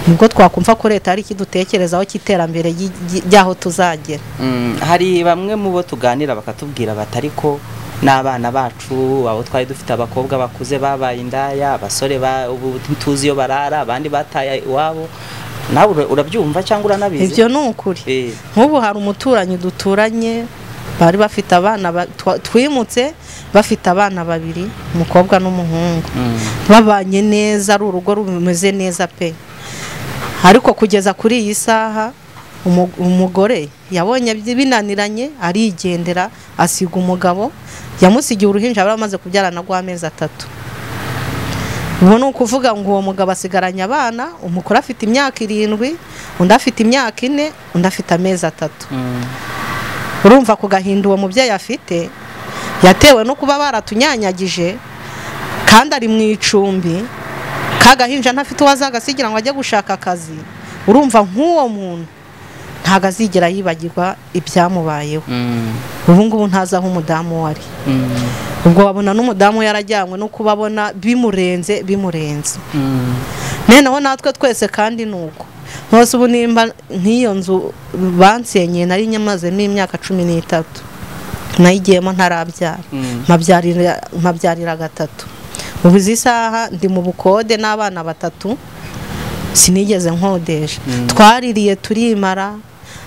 nibwo twakumva ko leta hari ikidutekerezaho cy'iterambere ry'i- ry'i- ry'aho tuzagera Mm, hari bamwe mu bo tuganira bakatubwira bati ariko n'abana bacu abo twari dufite abakobwa bakuze babaye indaya abasore ba- ubu tuzi iyo barara abandi bataye iwabo nawe ura- urabyumva cyangwa uranabizi ibyo ni ukuri Eh, nk'ubu hari umuturanyi duturanye bari bafite abana ba- twa- twimutse bafite abana babiri umukobwa n'umuhungu mm, babanye neza ari urugo rumeze neza pe ariko kugeza kuri iyi saha umu- umugore yabonye bi- binaniranye arigendera asiga umugabo yamusigiye uruhinja bari bamaze kubyarana rw'amezi atatu ubu ni ukuvuga ngo uwo mugabo asigaranye abana umukuru afite imyaka irindwi undi afite imyaka ine undi afite amezi atatu mm, urumva ku gahinda uwo mubyeyi afite yatewe no kuba baratunyanyagije kandi ari mu icumbi kagahinja ntafite uwo azagasigira ngo ajye gushaka akazi urumva nk'uwo muntu ntabwo azigera yibagirwa ibyamubayeho mm, ubu ngubu ntazi aho umudamu we ari mm, ubwo wabona n'umudamu yarajyanywe no kubabona bimurenze bimurenze mm. noneho natwe twese kandi ni uko nose ubu nimba nk'iyo nzu bansenyeye nari nyamazemo imyaka cumi n'itatu nayigiyemo ntarabyara Mm. mpabyarira- mpabyarira gatatu ubu izi saha ndi mu bukode n'abana batatu sinigeze nkodesha twaririye turimara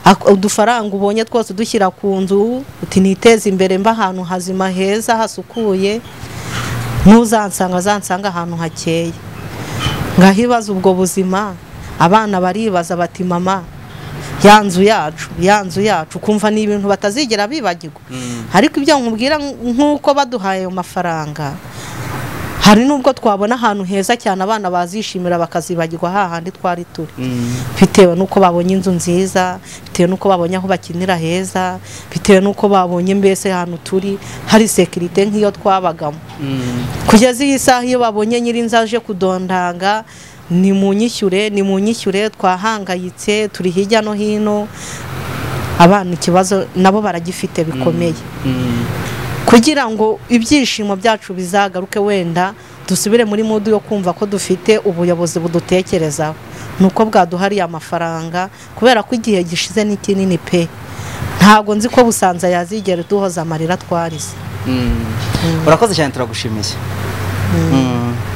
ak- udufaranga ubonye twose udushyira ku nzu uti niteze imbere mba ahantu hazima heza hasukuye n'uzansanga azansanga ahantu hakeye ngahibaza ubwo buzima abana baribaza bati mama ya nzu yacu ya nzu yacu kumva ni ibintu batazigera bibagirwa ariko ibyo nkubwira nk'uko baduhaye ayo mafaranga hari n'ubwo twabona ahantu heza cyane abana bazishimira bakazibagirwa hahandi twari turi bitewe n'uko babonye inzu nziza bitewe n'uko babonye aho bakinira heza bitewe n'uko babonye mbese ahantu turi hari sekirite nk'iyo twabagamo kugeza iyi saha iyo babonye nyir'inzu aje kudondanga ni mu nyishyure ni mu nyishyure twahangayitse turi hirya no hino abana ikibazo nabo baragifite bikomeye kugira ngo ibyishimo byacu bizagaruke wenda dusubire muri mudu yo kumva ko dufite ubuyobozi budutekerezaho ni uko bwaduhariye amafaranga kubera ko igihe gishize ni kinini pe ntabwo nzi ko busanza yazigera duhoza amarira twarize urakoze cyane turagushimiye Mm.